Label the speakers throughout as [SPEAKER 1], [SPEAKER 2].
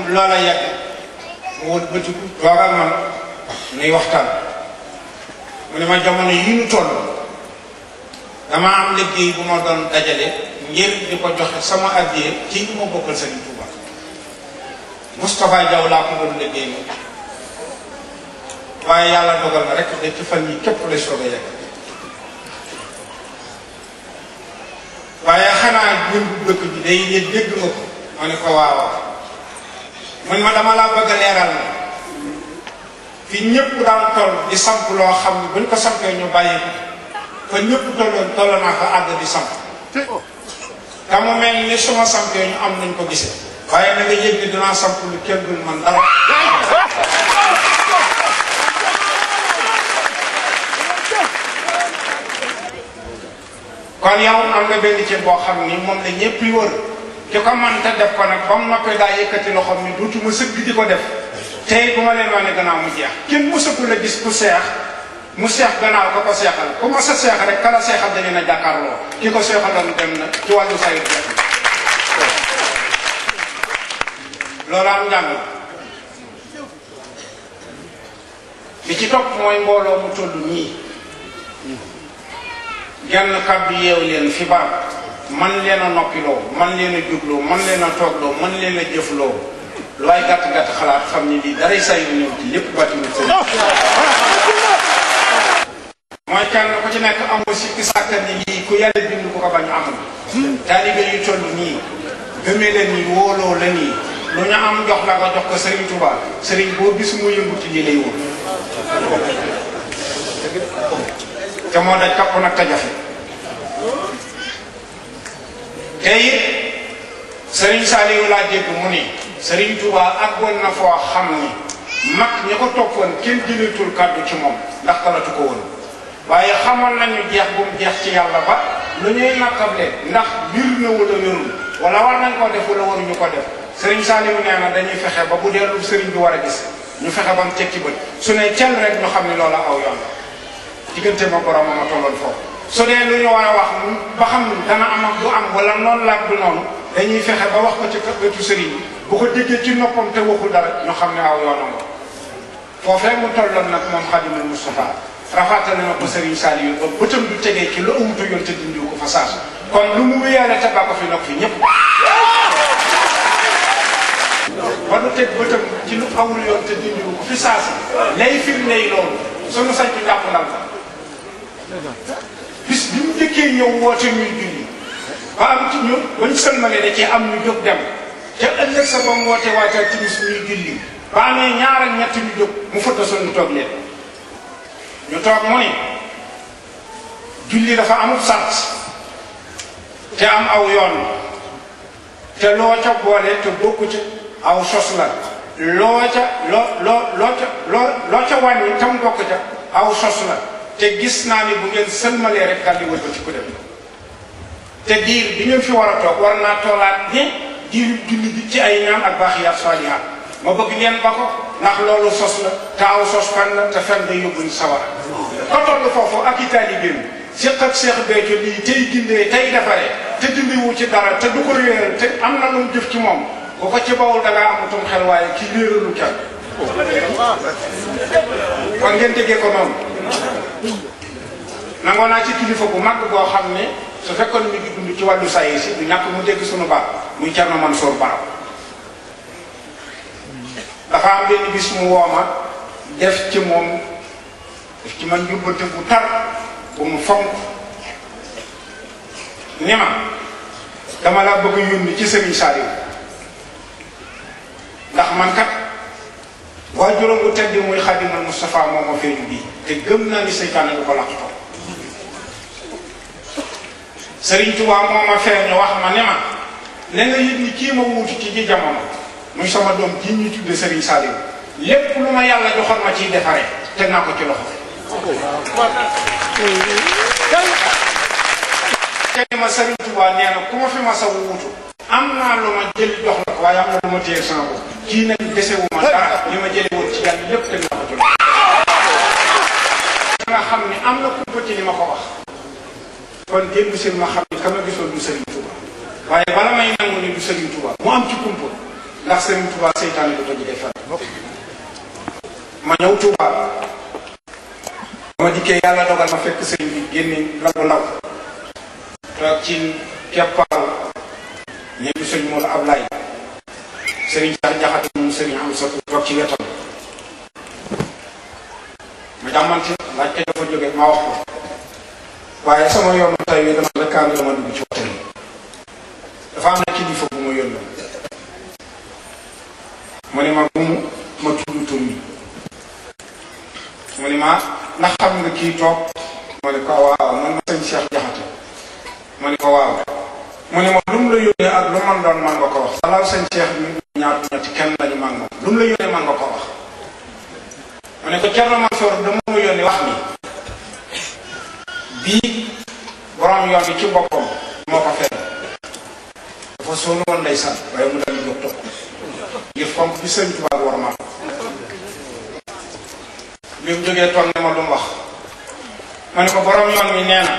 [SPEAKER 1] loola yegg mu wut bëtiku toog ak man nuy waxtaan mu ne ma jamono yi ñu toll dama am liggéey bu ma doon dajale ngir di ko joxe sama addiye ci ñu ma bokkal Sëriñ Tuuba Moustapha Diaw laa ko doon liggéey moom waaye yàlla dogal na rek de ci fan yi képp la soog a yegg waaye xanaa ñun dëkk bi day yëg dégg nga ko ma ne ko waaw man ma dama laa bëgg a leeral na fi ñëpp daan toll di samp loo xam ne buñ ko sampee ñu bàyyi ko fa ñëpp tolloon toll naa ko àgg di samp te mu mel ni suma sampee ñu am nañ ko gisee waaye na nga yëg ni dinaa samp lu kenn dul man dara kon yow am nga benn ceeb boo xam ni moom la ñëpp yi wër ki ko man te def ko nag ba mu noppee daa yëkkati loxoom ni duutuma sëgg di ko def tey bu ma leen wane gannaaw mu jeex kenn mësatu la gis ku seex mu seex gannaaw ko ko seexal ku ma sa seex rek kala seexal dañu na jàkkaarloo ki ko seexaloon dem na ci wàllu sayit jeex loolu am njàng li ci topp mooy mbooloo mu toll nii genn kàddu yeew leen fi barab man leen a noppiloo man leen a jubloo man leen a toogloo man leen a jëfloo lu waay gàtt-gàtt xalaat xam ni lii daray say yu ñëw ci lépp bàttiwul sëriñ mooy kenn ku ci nekk amul sikki sàkka ni lii ku yàlla bind ku ko bañ amul taalibe yu toll nii gëmee leen nii wóoloo la nii lu ñu am jox la nga jox ko sëriñ Touba sëriñ boo gis mu yëngu ci lii lay wóor te moo daj kapp nag te jafe te it sëriñ Saliou laa dégg mu ni sëriñ Touba àggoon na foo xam ni mag ñi ko toppoon kenn jëleetul kàddu ci moom ndax talatu ko woon waaye xamoon nañu jeex bu mu jeex ci yàlla ba lu ñuy nattable ndax bir na wala wérul wala war nañ koo def wala waruñu ko def sëriñ Saliou nee na dañuy fexe ba bu dee lu sëriñ bi war a gis ñu fexe ba mu teg ci bët su ne cel rek ñu xam ni loola aw yoon la diggante ma borom ma tolloon foofu su dee lu ñu war a wax ba xam dana am ak du am wala noonu la ak du noonu dañuy fexe ba wax ko ci wetu sëriñ bi bu ko déggee ci noppam te waxul dara ñu xam ne aw yoonam la foofee mu tolloon nag moom Xadimul Moustapha rafaatale na ko sëriñ Saliou ba bëtam du tegee ci lu amutu yoon te dindiw ko fa saasu kon lu mu wéyaale te ba ko fi nag fi ñëpp ba du teg bëtam ci lu awul yoon te dindiw ko fi saasu lay firnde yi loolu sunu sañ ci jàpp ndal la bis bi mu njëkkee ñëw woote ñuy julli ba am ci ñun ba ñu sëlmale da cee am ñu jóg dem te ëllëg sa ba mu woote waajal timis ñuy julli ba amee ñaar ak ñett ñu jóg mu fëtta sol ñu toog leen ñu toog mu ni julli dafa amul sant te am aw yoon te loo ca boole te bokku ca aw sos la loo ca loo loo loo ca loo loo ca wàññi tam bokk ca aw sos la te gis naa ni bu ngeen sëlmalee rek daal di wëlbati ku dem te diir bi ngeen fi war a toog war naa toolaat ni diiru julli bi ci ay ñaan ak baaxiyaat saalihaat ma bëgg ngeen ba ko ndax loolu sos la te aw sos fen la te fen day yóbbu ñu sawara ko toll foofu ak i taalibeem séq ak Seex Béthio lii tey gindee tey defaree te dindiwu ci dara te du ko réeral te am na lu mu jëf ci moom bu ko ci bawul da ngaa amatum xel waaye ki réeralu kenn kon ngeen déggee ko noonu nangoo naa ci kilifa bu mag boo xam ne su fekkoon mi ngi dund ci wàllu sayi si du ñàkk mu dégg sunu baat muy Thierno Mansour Baraw dafa am benn bis mu wooma def ci moom def ci man yóbbante bu tar bu mu fonk ni ma dama laa bëgg a yónni ci Serigne Saliou ndax man kat waa juróom bu tedd muy Xaadimal Moustapha moo ma feeñu bii te gëm naa ni seytaane du ko laqatoo Serigne Touba moo ma feeñu wax ma ne ma ne nga yëg ni kii ma wuutu ci ji jamono muy sama doom ji ñu tudde Serigne Saliou lépp lu ma yàlla joxoon ma ciy defaree teg naa ko ci loxo te ma Serigne Touba nee na ku ma fi ma sa wuutu am naa lu ma jël jox la ko waaye am na lu ma téye sama bopp kii nag desewu ma dara li ma jële woon ci yàlla lépp teg naa ko ci loxo nga xam ni am na kumpa ci li ma ko wax kon démb seen ma xam ni ka ma gisoon du Serigne Touba waaye bala may nangu ni du Serigne Touba mu am ci kumpa ndax Sëriñ Tuubaa seytaane du ko jige fan ma ñëw Tuubaa ma dikkee yàlla dogal ma fekk sëriñ bi génne labu law toog ci keppaaru ñeenti sëriñ Moodu Ablaay sëriñ Saar Jaxate moom sëriñ am sa toog ci wetam ma jàmmante laaj ko dafa jóge ma wax ko waaye sama yoonu tay wi dama rekkaan dama dugg ci waxtaan yi dafa am na kilifa bu ma yónni mu ne ma bu mu ma tudd tur mi mu ne ma ndax xam nga kii toog ma ne ko waaw man ma sëñ Cheikh Jaxate ma ne ko waaw mu ne ma lu mu la yónnee ak lu man doon man nga ko wax salaaw sëñ Cheikh mi ñaar ñetti kenn lañu man moom lu mu la yónnee man nga ko wax mu ne ko Thierno Mansour dama ma yónnee wax ni bii borom yoon bi ci boppam moo ko fere dafa sonn woon ndeysaan waaye mu dal di jóg topp ngir fonk bi sëñ Tuubaa war ma bi mu jógee toog ne ma lu mu wax ma ne ko borom yoon mi nee na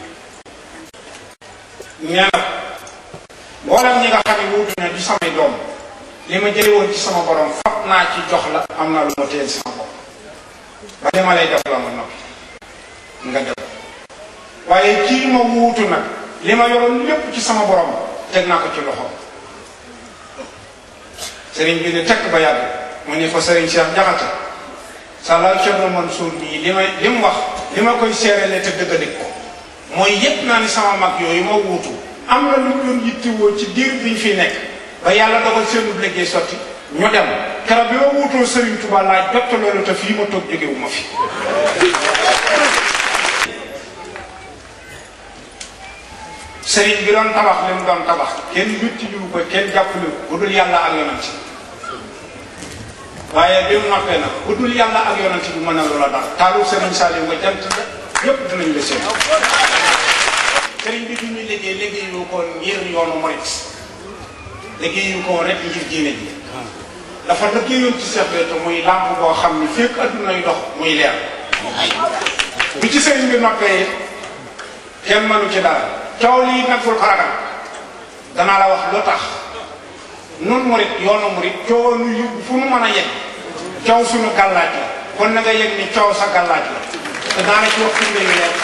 [SPEAKER 1] nee na mboolem ñi nga xam ne wuutu na di samay doom li ma jële woon ci sama borom fab naa ci jox la am naa lu ma téyel sama bopp ba li ma lay def la ma noppi nga def waaye kii ma wuutu nag li ma yoroon lépp ci sama borom teg naa ko ci loxo sëriñ bi ne tekk ba yàgg mu ne ko sëriñ Cheikh Jaxate sala Thierno Mansour bii li may li mu wax li ma koy seerele te dëgg dëgg ko mooy yëpp naa ni sama mag yooyu ma wuutu am na lu ñu doon yittewoo ci diir bi ñu fi nekk ba yàlla dogal seenu liggéey sotti ñu dem keroog bi ma wuutoo Serigne Touba laa jot loolu te fii ma toog jógewu ma fi Serigne bi doon tabax li mu doon tabax kenn yutti jiwu ko kenn jàppale ko bu dul yàlla ak yonent waaye bi mu noppee nag bu dul yàlla ak yonent bi mën a loola dara taalu Serigne Saliou nga jant la yépp dinañ la seen Serigne bi bi muy liggéey liggéeyu ko ngir yoonu murit liggéeyu ko rek ngir diine ji dafa liggéeyoon ci Cheikh Béthio muy làmp boo xam ni fekk adduna yu dox muy leer bi ci sëriñ bi noppee kenn mënu ci dara coow lii nag bul ko ragal danaa la wax lu tax nun murit yoonu murit coow nu yóbbu fu nu mën a yegg coow suñu gàllaaj la kon na nga yëg ni coow sa gàllaaj la te daana ci wax firnde yu leer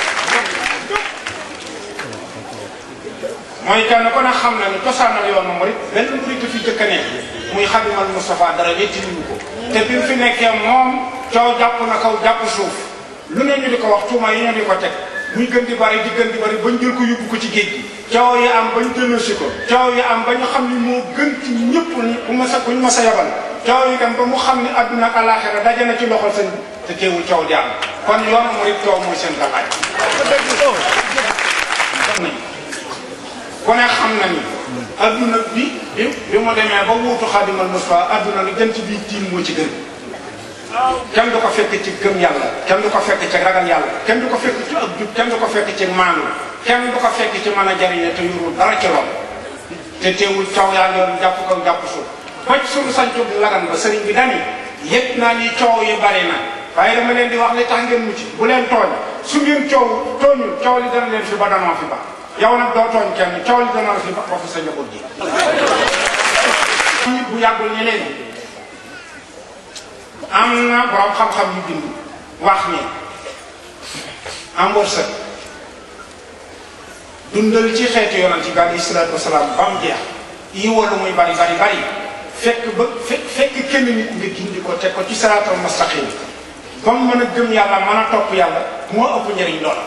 [SPEAKER 1] mooy kenn ko ne xam na ni cosaanal yoonu murit benn murit fi jëkk a nekk muy xadimal Moustapha dara wetti ñu ko te bi mu fi nekkee moom coow jàpp na kaw jàpp suuf lu ne ñu di ko wax tuuma yi ñu di ko teg muy gën di bari di gën di bari bañ jël ko yóbbu ko ci géej gi coow yi am bañ delloosi ko coow yi am ba ñu xam ni moo gën ci ñëpp bu ma sa bu ñu ma sa yabal coow yi dem ba mu xam ni àdduna ak alaaxira daje na ci loxol sëñ bi te teewul coow di am kon yoonu murit coow mooy seen gàllaaj ku ne xam na ni adduna bi bi bi mu demee ba wuutu xaadimal Mustafa adduna lu jant bi tiim moo ci gën kenn du ko fekk ci gëm yàlla kenn du ko fekk ci ragal yàlla kenn du ko fekk ci ak jub kenn du ko fekk ci maanu kenn du ko fekk ci mën a jariñe te yorul dara ci lool te teewul coow yaa ngi yoon jàpp kaw jàpp suuf ba ci suñu sancub lagan ba sëriñ bi dani yëpp naa ni coow yi bari na waaye dama leen di wax li tax ngeen mucc bu leen tooñ su ngeen coow tooñul coow li dana leen fi ba danoo fi ba yow nag doo tooñ kenn coow li dana la fi ba fi sa njaboot ji nit bu yàggul ni leen am na borom xam-xam yu bind wax ni am wërsëg dundal ci xeetu yonent bi alayhi salaatu wasalaam ba mu jeex yi wala muy bari bari bari fekk ba fekk fekk kenn nit nga gindi ko teg ko ci siraatal mustaqim ba mu mën a gëm yàlla mën a topp yàlla moo ëpp njëriñ loola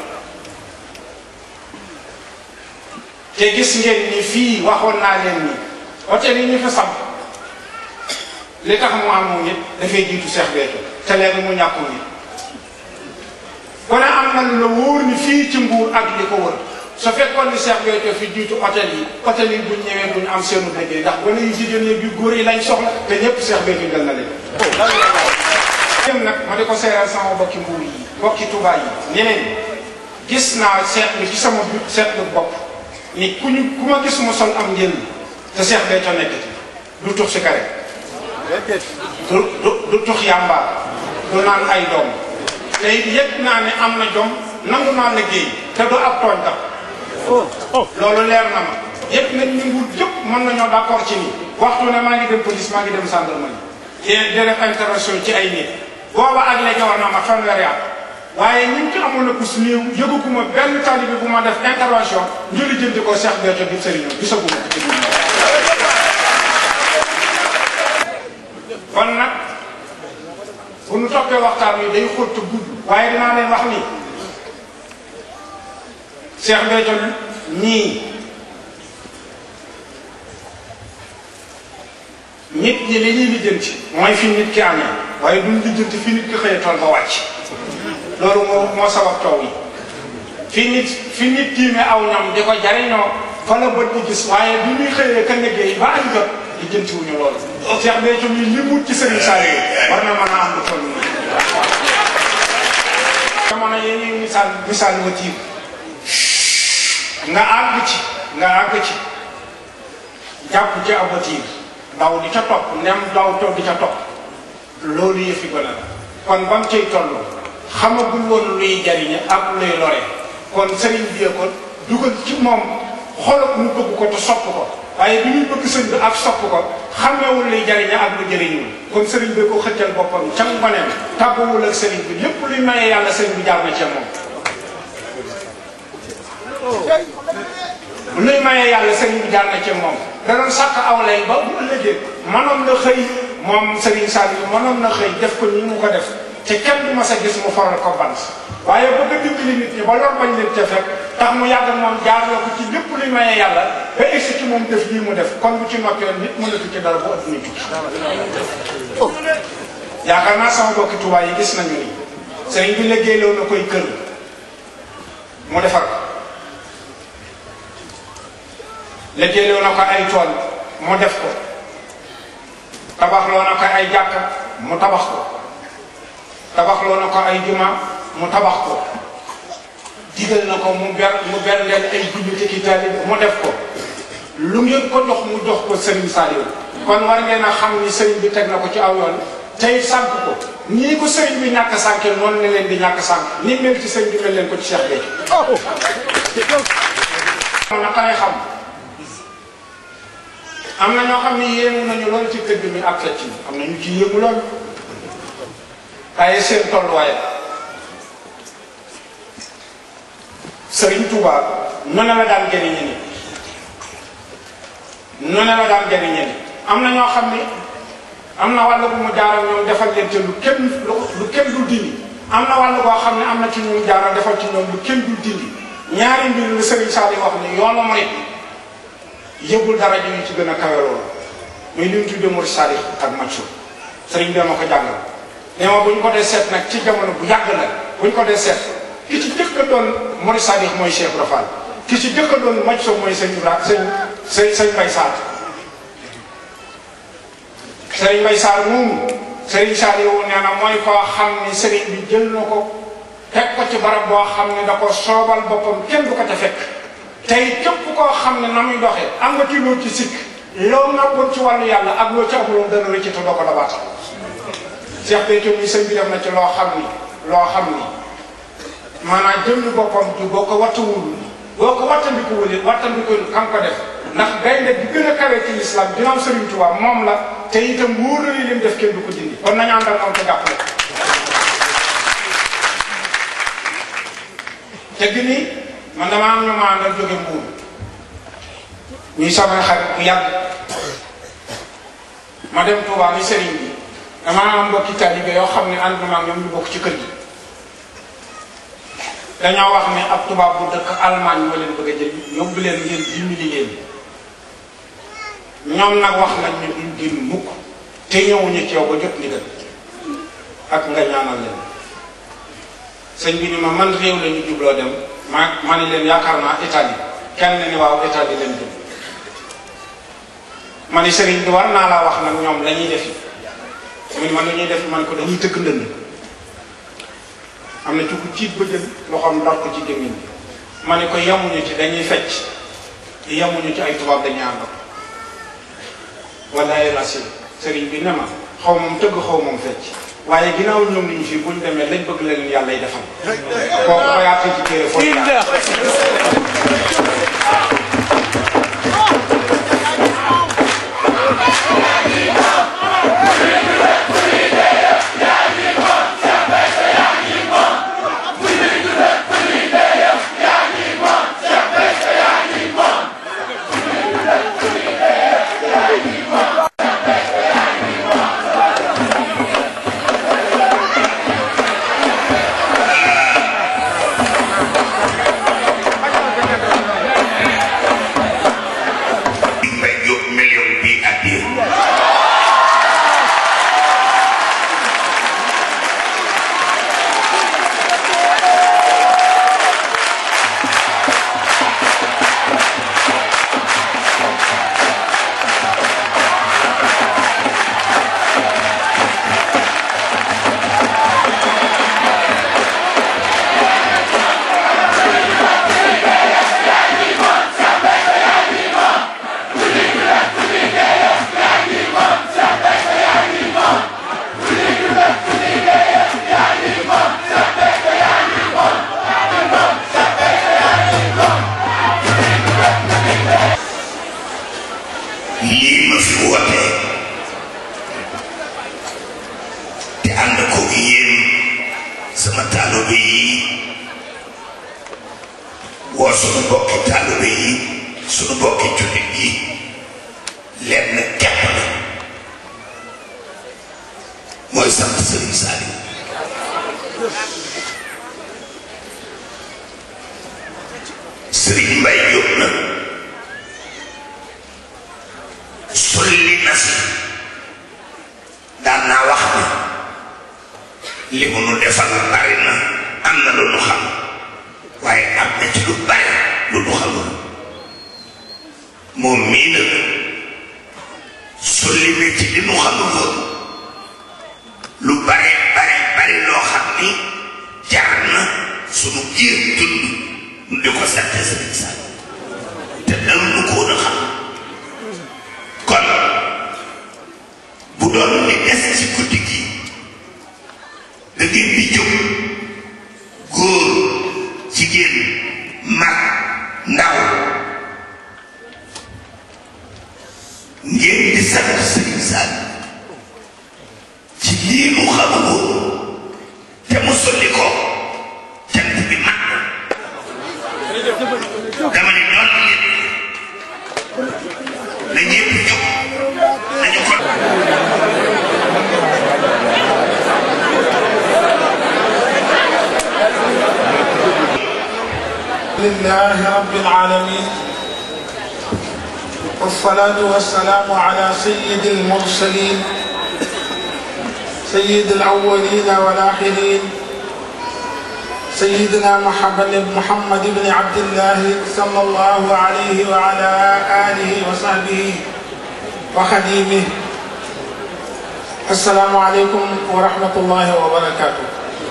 [SPEAKER 1] te gis ngeen ni fii waxoon naa leen ni hôtel yi ñu fi samp li tax mu am moom it dafay jiitu Cheikh Béthio te léegi mu ñàkku ni kon am na lu la wóor ni fii ci Mbuur ak li ko wër su fekkoon ni Cheikh Béthio fi jiitu hôtel yi hôtel yi buñ ñëwee duñ am seenu liggéey ndax gone yu jigéen yi yu góor yi lañ soxla te ñëpp Cheikh Béthio jël na leen dem nag ma di ko seeral sama bokki Mbuur yi bokki Touba yi ñeneen gis naa seetlu ci sama seetlu bopp ni ku ñu ku ma gis mu sol am njëriñ te Cheikh Béthio nekk ci du tux si kare du du du tux yàmba du naan ay doom te it yëg naa ne am na jom nangu naa liggéey te du ab tooñ tam loolu leer na ma yëpp nañ ñu nguur yëpp mën nañoo d'accord ci ni waxtu ne maa ngi dem police maa ngi dem gendarmerie yéen di def intervention ci ay nit booba ak léegi war na ma fanweeri at waaye ñi ci amoon na kus néew yëguguma benn taalibe bu ma def intervention ñu lijjanti ko Cheikh Béthio di sëriñam gisaguma ko ci kon nag bu nu toppee waxtaan wi day xóot te gudd waaye dinaa leen wax ni Cheikh Béthio ñii nit ñi li ñuy lijjanti mooy fi nit ki amee waaye duñ lijjanti fi nit ki xëyee tool ba wàcc loolu moo moo sabab taw yi fi nit fi nit tiime aw ñam di ko jariñoo fa la bët di gis waaye bi muy xëyee ka liggéey ba añ jot lijjanti wuñu loolu Cheikh Béthio mi li mut ci Serigne Saliou war na mën a am lu toll nii jamono yi ñuy misaal misaal watiir nga àgg ci nga àgg ci jàpp ci ab watiir daw di ca topp nem daw to di ca topp loolu yëfi gone la kon ba mu cay toll xamagul woon luy jariñe ak luy lore kon sëriñ bi ko dugal ci moom xolop mu bëgg ko te sopp ko waaye bi muy bëgg sëñ bi ak sopp ko xamewul luy jariñe ak lu jëriñul kon sëriñ bi ko xëccal boppam ca ngoneem tàgguwul ak sëriñ bi lépp luy maye yàlla sëriñ bi jaar na ca moom luy maye yàlla sëriñ bi jaar na ci moom da doon sàkk aw lay ba bu ëllëgee mënoon na xëy moom sëriñ Saliou mënoon na xëy def ko ni mu ko def te kenn du ma sa gis mu faral ko bant waaye bëgg a dimbali nit ñi ba lor bañ leen ca fekk tax mu yàgg moom jaarloo ko ci lépp luy maye yàlla ba egsi ci moom def lii mu def kon bu ci noppiwoon nit mënatu ci dara bu adduna tukki yaakaar naa sama bokki Tuubaa yi gis nañu ni sëriñ bi liggéeyloo na koy kër mu defar ko liggéeyloo na ko ay tool mu def ko tabaxloo na ko ay jàkka mu tabax ko tabaxloo na ko ay juma mu tabax ko digal na ko mu ber mu ber leen ay julli ci taalibe mu def ko lu ngeen ko jox mu jox ko Serigne Saliou kon war ngeen a xam ni Serigne bi teg na ko ci aw yoon tey sànq ko nii ko Serigne bi ñàkk sànke noonu ne leen di ñàkk sànk ni mel ci Serigne bi mel leen ko ci Cheikh Béthio na xare xam am na ñoo xam ne yéemu nañu loolu ci tëgg mi ak fecc mi am na ñu ci yéemu loolu waaye seen tolluwaay Sëriñ Tuuba nu ne la daan jëriñe ni nu ne la daan jëriñe ni am na ñoo xam ni am na wàll bu mu jaaral ñoom defal leen te lu kenn lu kenn dul dindi am na wàll boo xam ne am na ci ñu jaaral defal ci ñoom lu kenn dul dindi ñaari mbir la Sëriñ Saliou wax ni yoonu murit yëgul dara ji ñu ci gën a kawe loolu muy li mu tuddee Murid Sadiq ak Maccu sëriñ bi ma ko jàngal nee ma bu ñu ko dee seet nag ci jamono bu yàgg nag bu ñu ko dee seet ki ci jëkk a doon Murid Sadiq mooy Cheikh Ibra Fall ki ci jëkk a doon Maccu mooy sëñ Ibra sëñ sëñ sëñ Mbay Saar sëriñ Mbay Saar moomu sëriñ Saliou nee na mooy koo xam ni sëriñ bi jël na ko teg ko ci barab boo xam ne da ko soobal boppam kenn du ko ca fekk tey képp koo xam ne na muy doxee am nga ci loo ci sikk loo ngàppoon ci wàllu yàlla ak loo ci amuloon dana rëcc te doo ko dabaatal Cheikh Béthio mi sëñ bi def na ci loo xam ni loo xam ni maanaam jëmmi boppam ji boo ko wattuwul boo ko wattandikuwul it wattandikuwul kan ko def ndax gaynde bi gën a kawe ci lislaam ginnaaw Sëriñ Tuubaa moom la te itam wóor na li lim def kenn du ko dindi kon nañu ànd ak moom te jàppale te gi nii man damaa am ñu ma àndal jóge mbuur ñuy samay xarit bu yàgg ma dem Touba ni sëriñ bi damaa am mbokki taalibe yoo xam ne ànd naa ñoom ñu bokk ci kër gi dañoo wax ne ab tubaab bu dëkk Allemagne moo leen bëgg a jël yóbbu leen ngeen dimbali leen ñoom nag wax nañ ne duñ génn mukk te ñëwuñu ci yow ba jot ndigal ak nga ñaanal leen sëñ bi ni ma man réew la ñu jubloo dem ma ma ne leen yaakaar naa Italie kenn ni waaw Italie leen jub ma ni sëriñ bi war naa laa wax nag ñoom la ñuy defi mu ni man la ñuy def man ko dañuy tëgg ndënd am na ci ku ciit ba jël loxoom dar ko ci gémmiñ bi ma ne ko yemuñu ci dañuy fecc yemuñu ci ay tubaab dañuy àndal wallaay racine sëriñ bi ne ma xaw moom tëgg xaw moom fecc waaye ginnaaw ñoom niñu fii buñ demee lañ bëgg leen yàlla yi defal kooku ko yaatee ci téere foofu
[SPEAKER 2] Sëriñ Saaliw Sëriñ Mbay Jóob na solli na si daan naa wax ni li mu nu defal bari na am na lu nu xam waaye am na ci lu bari lu nu xamul moom mii nag solli na ci li nu xamul woon lu bare bare bari loo xam ni jar na sunu giir dund nu di ko sante Sëriñ Saaliw te dam nu ko woon a xam kon bu doon li des ci guddi gi da ngeen di jóg góor jigéen mag ndaw ngeen di sant Sëriñ Saaliw ci lii mu xamul te mu solli ko cant bi mag dama ne doon nit na ñëpp jóg nañu ko
[SPEAKER 1] لله رب العالمين والصلاة والسلام على سيد المرسلين سيد الأولين والآخرين سيدنا محمد محمد بن عبد الله صلى الله عليه وعلى آله وصحبه وخديمه السلام عليكم ورحمة الله وبركاته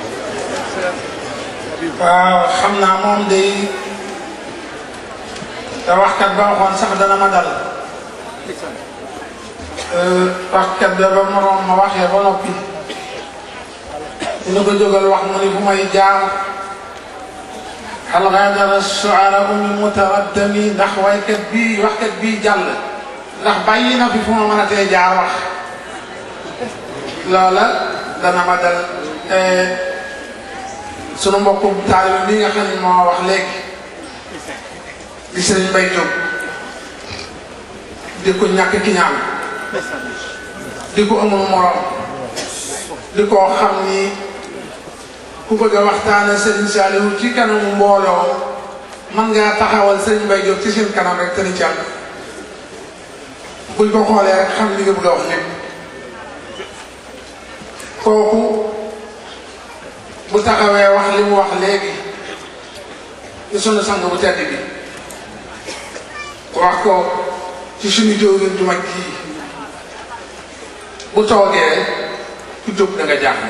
[SPEAKER 1] waaw xam naa moom day te waxkat ba waxoon sax dana ma dal waxkat ba ba moroom ma waxee ba noppi dina ko jógal wax mu ni fu may jaar hal gaadara shu'araa min mutaraddami ndax waykat bii waxkat bii jàll ndax bàyyi na fi fu ma mën a tee jaar wax loola dana ma dal sunu mbokku taalibe bi nga xam ne moo wax léegi di sëriñ Mbay Jóob di ko ñàkk ki ñaan di ko amul morom di ko xam ni ku bëgg a waxtaane sëriñ Saaliwu ci kanamu mbooloo man ngaa taxawal sëriñ Mbay Jóob ci seen kanam rek te ni càll buñ ko xoolee rek xam li nga bëgg a wax lépp kooku bu taxawee wax li mu wax léegi ci sunu sang bu tedd bi wax ko ci sunu jëwriñ ju mag ji bu toogee ku jóg da nga jaaxle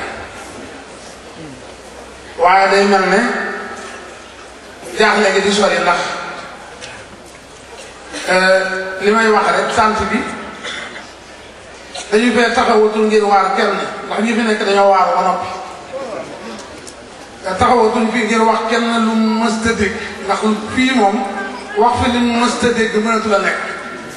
[SPEAKER 1] waaye day mel ne jaaxle gi di sori ndax li may wax rek sant bi dañu fee taxawatul ngir waar kenn ndax ñi fi nekk dañoo waar ba noppi taxawatuñ fii ngir wax kenn lu mës a dégg ndax fii moom wax fi lu mës a dégg mënatu la nekk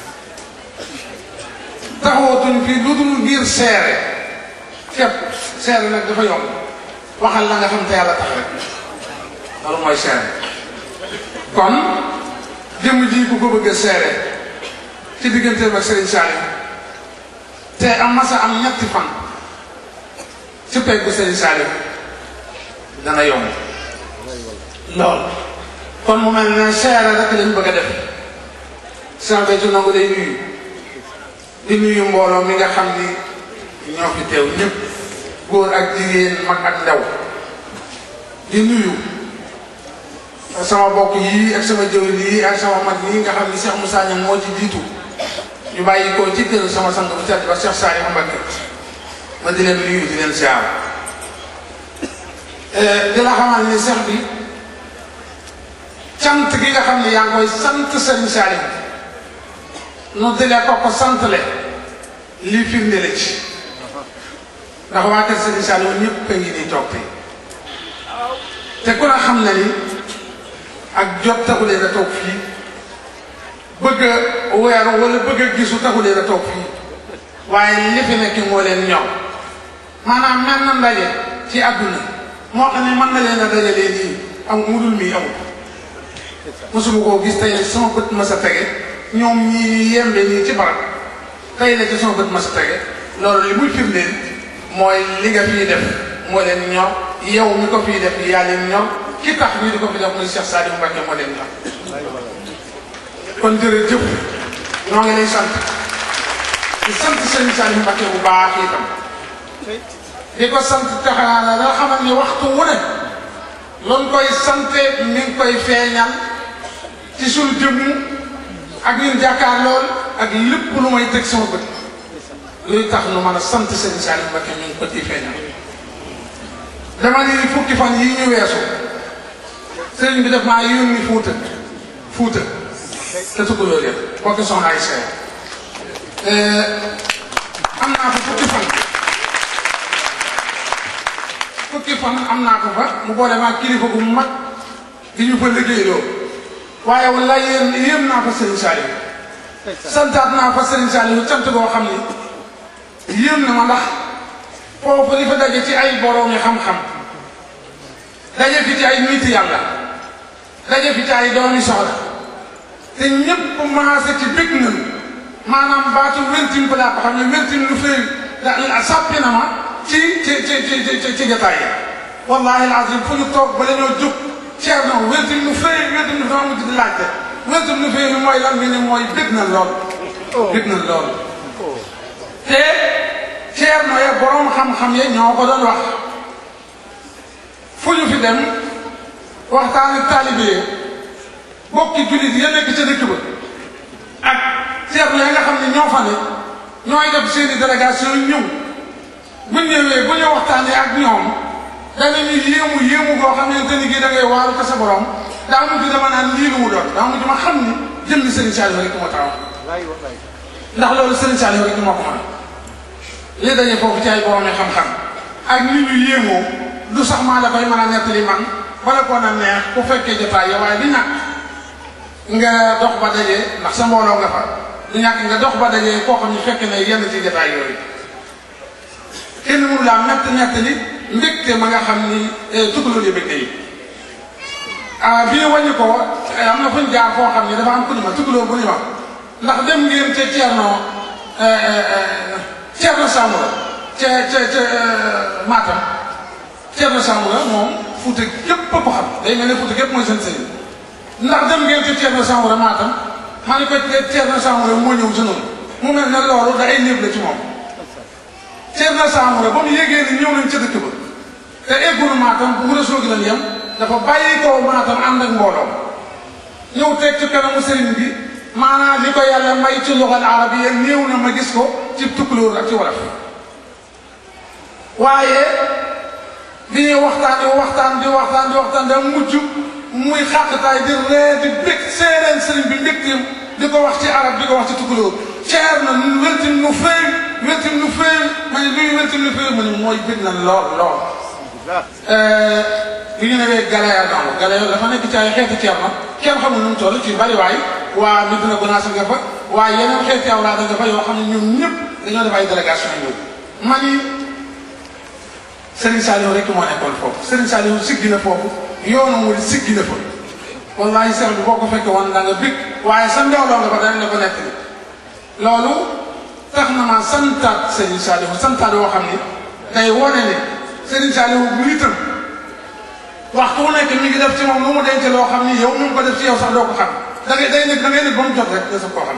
[SPEAKER 1] taxawatuñ fii lu dul ngir seere képp seere nag dafa yomb waxal la nga xam te yàlla tax rek loolu mooy seere kon jëmm ji bu ko bëgg a seere ci digganteem ak Serigne Saliou te am masa am ñetti fan ci pegg bu Serigne Saliou dana yomb lool kon mu mel ne seere rek lañ bëgg a def Cheikh Béthio nangu day nuyu di nuyu mbooloo mi nga xam ni ñoo fi teew ñëpp góor ak jigéen mag ak ndaw di nuyu sama bokk yii ak sama jëwriñ yii ak sama mag yii nga xam ni Cheikh Moussa Niang moo ci jiitu ñu bàyyi ko ci kër sama sang bu tedd ba Cheikh Saliou Mbacké ma di leen nuyu di leen siyaar di la xamal ni seex bi cant gi nga xam ne yaa ngi koy sant Serigne Saliou nu dilee ko ko santale lii firnde la ci ndax waa kër Serigne Saliou ñëpp a ngi nii toog tey te ku ne xam na ni ak jot taxulee da toog fii bëgg a weeru wala bëgg a gisu taxulee da toog fii waaye li fi nekk moo leen ñor maanaam mel na ndaje ci àdduna moo xam ne mën na leen a dajalee nii am mudul mii amul mosuma koo gis tey sama bët ma sa tege ñoom ñii yembe nii ci barab tey la ci sama bët ma sa tege loolu li muy firndeel
[SPEAKER 3] mooy li nga fii def moo leen ñor yow mi ko fii def yaa leen ñor ki tax ñu di ko fi def muy Cheikh Saliou Mbacké moo leen ñor kon jërëjëf ñoo ngi lay sant di sant sëñ Saliou Mbacké bu baax itam di ko sant taxaana la xamal ni waxtu wu ne loolu koy sante mi ngi koy feeñal ci suñu jëmm ak ñun jàkkaar lool ak lépp lu may teg sama bët luy tax nu mën a sant sëñ Saliou Mbacké mi ngi ko ciy feeñal dama ni fukki fan yi ñu weesu sëriñ bi def maa yónni Fuuta Fuuta te tukku loolu yëpp bokki soxna ay seer am naa fa fukki fan fukki fan am naa ko fa mu boole maa kilifa gu mag di ñu fa liggéeyloo waaye wala yéen yéem naa fa Serigne Saliou santaat naa fa Serigne Saliou cant boo xam ni yéem na ma ndax foofu li fa daje ci ay borom yi xam-xam daje fi ci ay nit yàlla daje fi ci ay doomi soxla te ñëpp maase ci bég nañu maanaam baatu wentim ba laa ko xam ne wentim lu fay da sàppi na ma ci ci ci ci ci ci jotaay yi wallahi alazim fu ñu toog ba dañoo jóg Thierno wentim lu fay wentim lu fay mujj di laajte wentim lu fay mooy lan nga ne mooy bég na lool. bég na lool. te Thierno ya borom xam-xam ya ñoo ko doon wax fu ñu fi dem waxtaan ak taalibe yi bokki jullit ya nekk ca dëkk ba ak Thierno ya nga xam ne ñoo fa ne ñooy def seeni délégation ñëw. bu ñëwee bu ñu waxtaanee ak ñoom danañu yéemu yéemu goo xamante ni gii da ngay waaru ko sa borom daa mujj dama naan lii lu mu doon daa mujj ma xam ni jëmmi Serigne Saliou rek moo taxaw ndax loolu Serigne Saliou rek moo ko mën li dañee foofu ci ay borom yi xam-xam ak ni ñu yéemoo du sax maa la koy mën a nettali man bala ko na neex ku fekkee jotaay yow waaye di ñàkk nga dox ba dajee ndax sa mbooloo nga fa du ñàkk nga dox ba dajee koo xam ne fekk na yenn ci jotaay yooyu kenn mënu laa mett nett li mbégte ma nga xam ni tukulóor yi mbégte yi ah bii wàññi ko am na fu ñu jaar foo xam ni dafa am ku ni ma tukulóor bu ni ma ndax dem ngeen ca Thierno Thierno Samoura ca ca ca Matam Thierno Samoura moom Fuuta gépp ko xam day mel ne Fuuta gépp mooy seen sëriñ ndax dem ngeen ca Thierno Samoura Matam maa ni ko Thierno Samoura moo ñëw si noonu mu mel ne loolu da ay néeg la ci moom Thierno Samoura ba mu yégee ni ñëw nañ ca dëkk ba te eggul Matam bu mun a soog lañ yem dafa bàyyi ko Matam ànd ak mbooloo ñëw teg ci kanamu sëriñ bi maanaam li ko yàlla may ci lugal arabiya néew na ma gis ko ci tukulóor ak ci wolof waaye bi ñuy waxtaan di waxtaan di waxtaan di waxtaan da mujj muy xàqtaay di ree di bég séeréen sëriñ bi mbégteem di ko wax ci arab di ko wax ci tukulóor ceer na weltim nu féy weltim nu féy ma ne luy weltim nu féy ma ne mooy bég na lool lool bi ñu newee Galeya noonu Galeya dafa nekk ci ay xeeti ceer na kenn xamul nu mu toll ci bari waay waa Medina Gounass nga fa waaye yeneen xeeti awlaada nga fa yoo xam ne ñoom ñëpp dañoo def ay délégation ñëw ma ni Serigne Saliou rek moo nekkoon foofu Serigne Saliou siggi na foofu yoonu mu siggi na fa wallahi seex bi boo ko fekkee woon da nga bég waaye sa ndeewloo nga fa dañ la ko nekk loolu tax na ma santaat Serigne Saliou santaat yoo xam ni day wone ne Serigne Saliou bu itam waxtu wu nekk mi ngi def ci moom lu mu denc loo xam ni yow mi ngi ko def ci yow sax doo ko xam da ngay day nekk da ngay nekk ba mu jot rek nga sa koo xam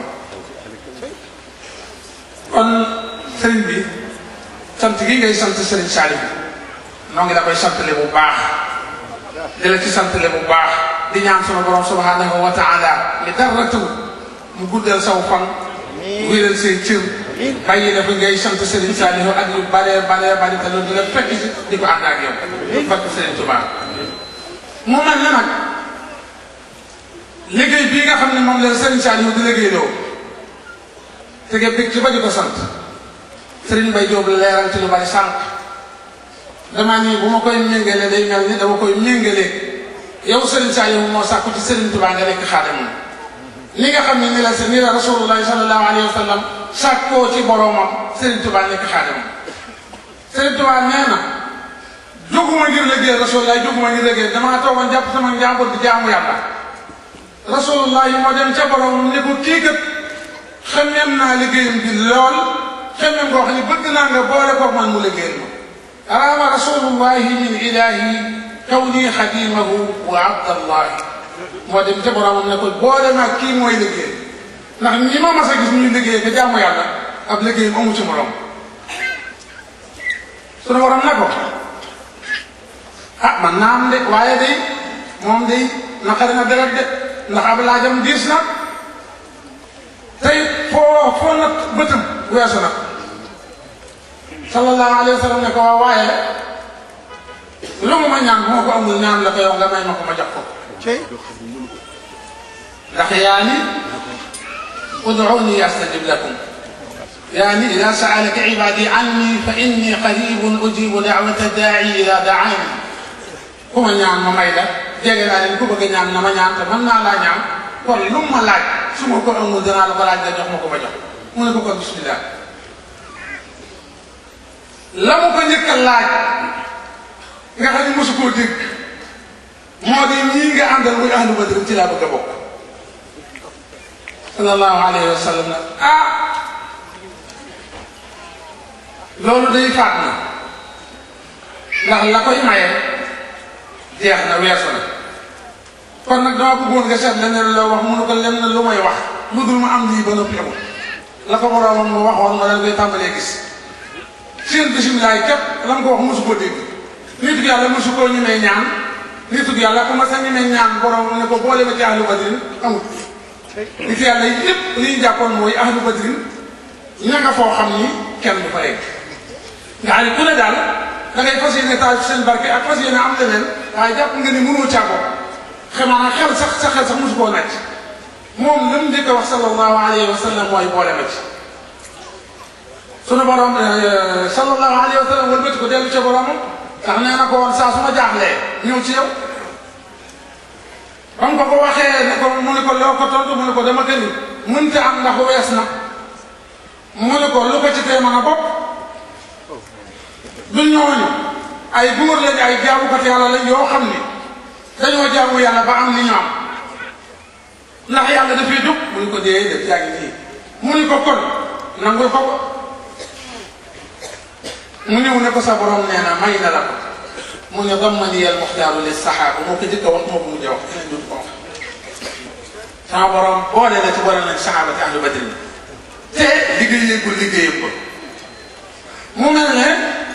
[SPEAKER 3] kon Serigne bi sant gi ngay sant Serigne Saliou noo ngi la koy santale bu baax di la ci santale bu baax di ñaan sama borom subhanahu wa taala li dara tëw mu guddal saw fan wéeral say cër bàyyi la fi ngay sant Serigne Saliou ak yu bare bare bari te loolu dina fekk si di ko ànd ak yow barke Serigne Touba mu mel ne nag liggéey bii nga xam ne moom la Serigne Saliou di liggéey loo te nga bég ci ba di ko sant Serigne Mbaye Diop la leeral ci lu bari sànq damaa nii bu ma koy méngalee day mel ni dama koy méngalee yow Serigne Saliou moo sàkku ci Serigne Touba nga nekk xaadamam li nga xam ne ni la ni la rasulullahi sallallahu alayhi wa sallam sàkkoo ci boromam Serigne Touba nekk xaadamam Serigne Touba nee na jóguma ngir liggéey rasulullahi jóguma ngir liggéey damaa toogoon jàpp sama njàmbur di jaamu yàlla rasulullahi moo dem ca boromam ne ko kii kat xamem naa liggéeyam bi lool xemmem koo xam ne bëgg naa nga boole ko man mu liggéeyal ma araama rasulullahi min ilahi kawni xadimahu wa abdallahi moo dem ca boromam ne ko boole ma kii mooy liggéey ndax ñi ma mas a gis ñuy liggéey nga jaamu yàlla ab liggéeyam amu ci morom sunu borom ne ko ah man naa am de waaye day moom day naqari na deret de ndax ab laajam diis na tey foo foo nag bëtam weesu na sallallahu alayhi wa sallam ne ko waa waaye lu mu ma ñaan bu ma ko amul ñaan la ko yow nga may ma ko ma jox ko ndax yaa ni ud'uuni astajib lakum yaa ni ida saalaka ibadi anni fa inni qaribun ujibu da'wata daa'i ida da'ani ku ma ñaan ma may la jege naa leen ku bëgg a ñaan na ma ñaan te mën naa laa ñaan kon lu mu ma laaj su ma ko amul danaa la ko laaj nga jox ma ko ma jox mu ne ko kon bismillah la mu ko njëkk a laaj nga xam ne mosu koo dégg moo di ñii nga àndal muy ahlu badr ci laa bëgg a bokk sallallahu alayhi wa sallam nag ah loolu day faat na ndax la koy maye jeex na weesu na kon nag dama bëggoon nga seet leneen loo wax mënu ko lenn lu may wax lu dul ma am lii ba noppi amul la ko boroomam mu waxoon ma leen koy tàmbalee gis seen bisimilaay képp la mu ko wax mosu koo dégg nitu yàlla mosu koo ñemee ñaan nitu yàlla ku ma sa ñemee ñaan borom ne ko boole ma ci ahlu badrin amul nitu yàlla yi yëpp li ñu jàppoon mooy ahlu badrin ña nga foo xam ni kenn du fa egg nga xam ne ku ne daal da ngay fas yéene taal seen barke ak fas yéene am leneen waaye jàpp nga ni mënoo caa bokk xamaa xel sax sa xel sax mosu koo nàcc moom la mu njëkk a wax sallallahu alayhi wa sallam mooy boole ma ci sunu borom sallallahu alayhi wa sallam wëlbati ko dellu ca boromam ndax nee na ko woon saa su ma jaaxlee ñëw ci yow ba mu ko ko waxee ne ko mu ne ko loo ko tontu mu ne ko dama gën mënta am ndax wees na mu ne ko lu ko ci tee mën a bopp du ñooñu ay góor lañ ay jaamukat yàlla lañ yoo xam ni dañoo jaamu yàlla ba am li ñu am ndax yàlla dafay jóg mu ne ko dee def yaa ngi nii mu ne ko kon nangul ko ko mu ñëw ne ko sa borom nee na may na la ko mu ne dammani al muxtaaru li saxaaba moo ko njëkk a wax moo ko mujj a wax keneen dootu ko wax sama borom boole la ci boole nañ saxaaba ci ahlu badrin te liggéeyagul liggéeyam ko mu mel ne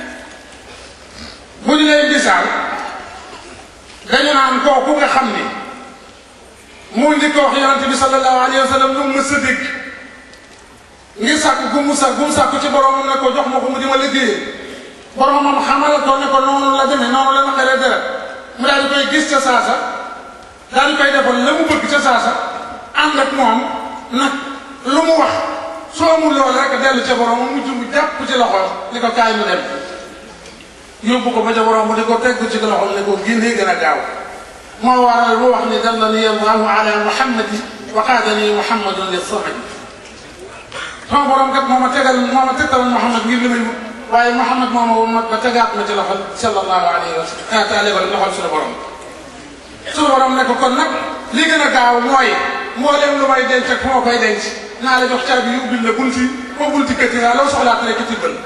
[SPEAKER 3] bu ñu lay misaal dañu naan kooku nga xam ni moo njëkk a wax yonente bi sallallahu alayhi wa sallam lu mu mës a dégg ngir sàkk gu mu sàkk gu mu sàkk ci boromam ne ko jox ma ko mu di ma liggéeyee boromam xamal ko ne ko noonu la demee noonu la naqaree deret mu daal di koy gis ca saasa daal di koy defal la mu bëgg ca saasa ànd ak moom nag lu mu wax soo amul loolu rek dellu ca boromam mu jumb jàpp ci loxo ni ko kaay mu dem yóbbu ko ba ca borom di ko teg ci loxo ne ko génnee gën a gaaw moo waral mu wax ni dallani allahu ala muhammadi wa qaadani muhammadun li samadi sama borom kat moo ma tegal moo ma tegtal muhammad ngir li may wut waaye muhammad moo ma wommat ba tegaat ma ci loxol sallallahu alayhi wa sallam taale ko loxol suñu borom suñu borom ne ko kon nag li gën a gaaw mooy mbooleem lu may denc ak fu ma koy denc naa la jox caabi yu ubbil la bunti ko bunti këtti naa loo soxlaat rek ci tibbal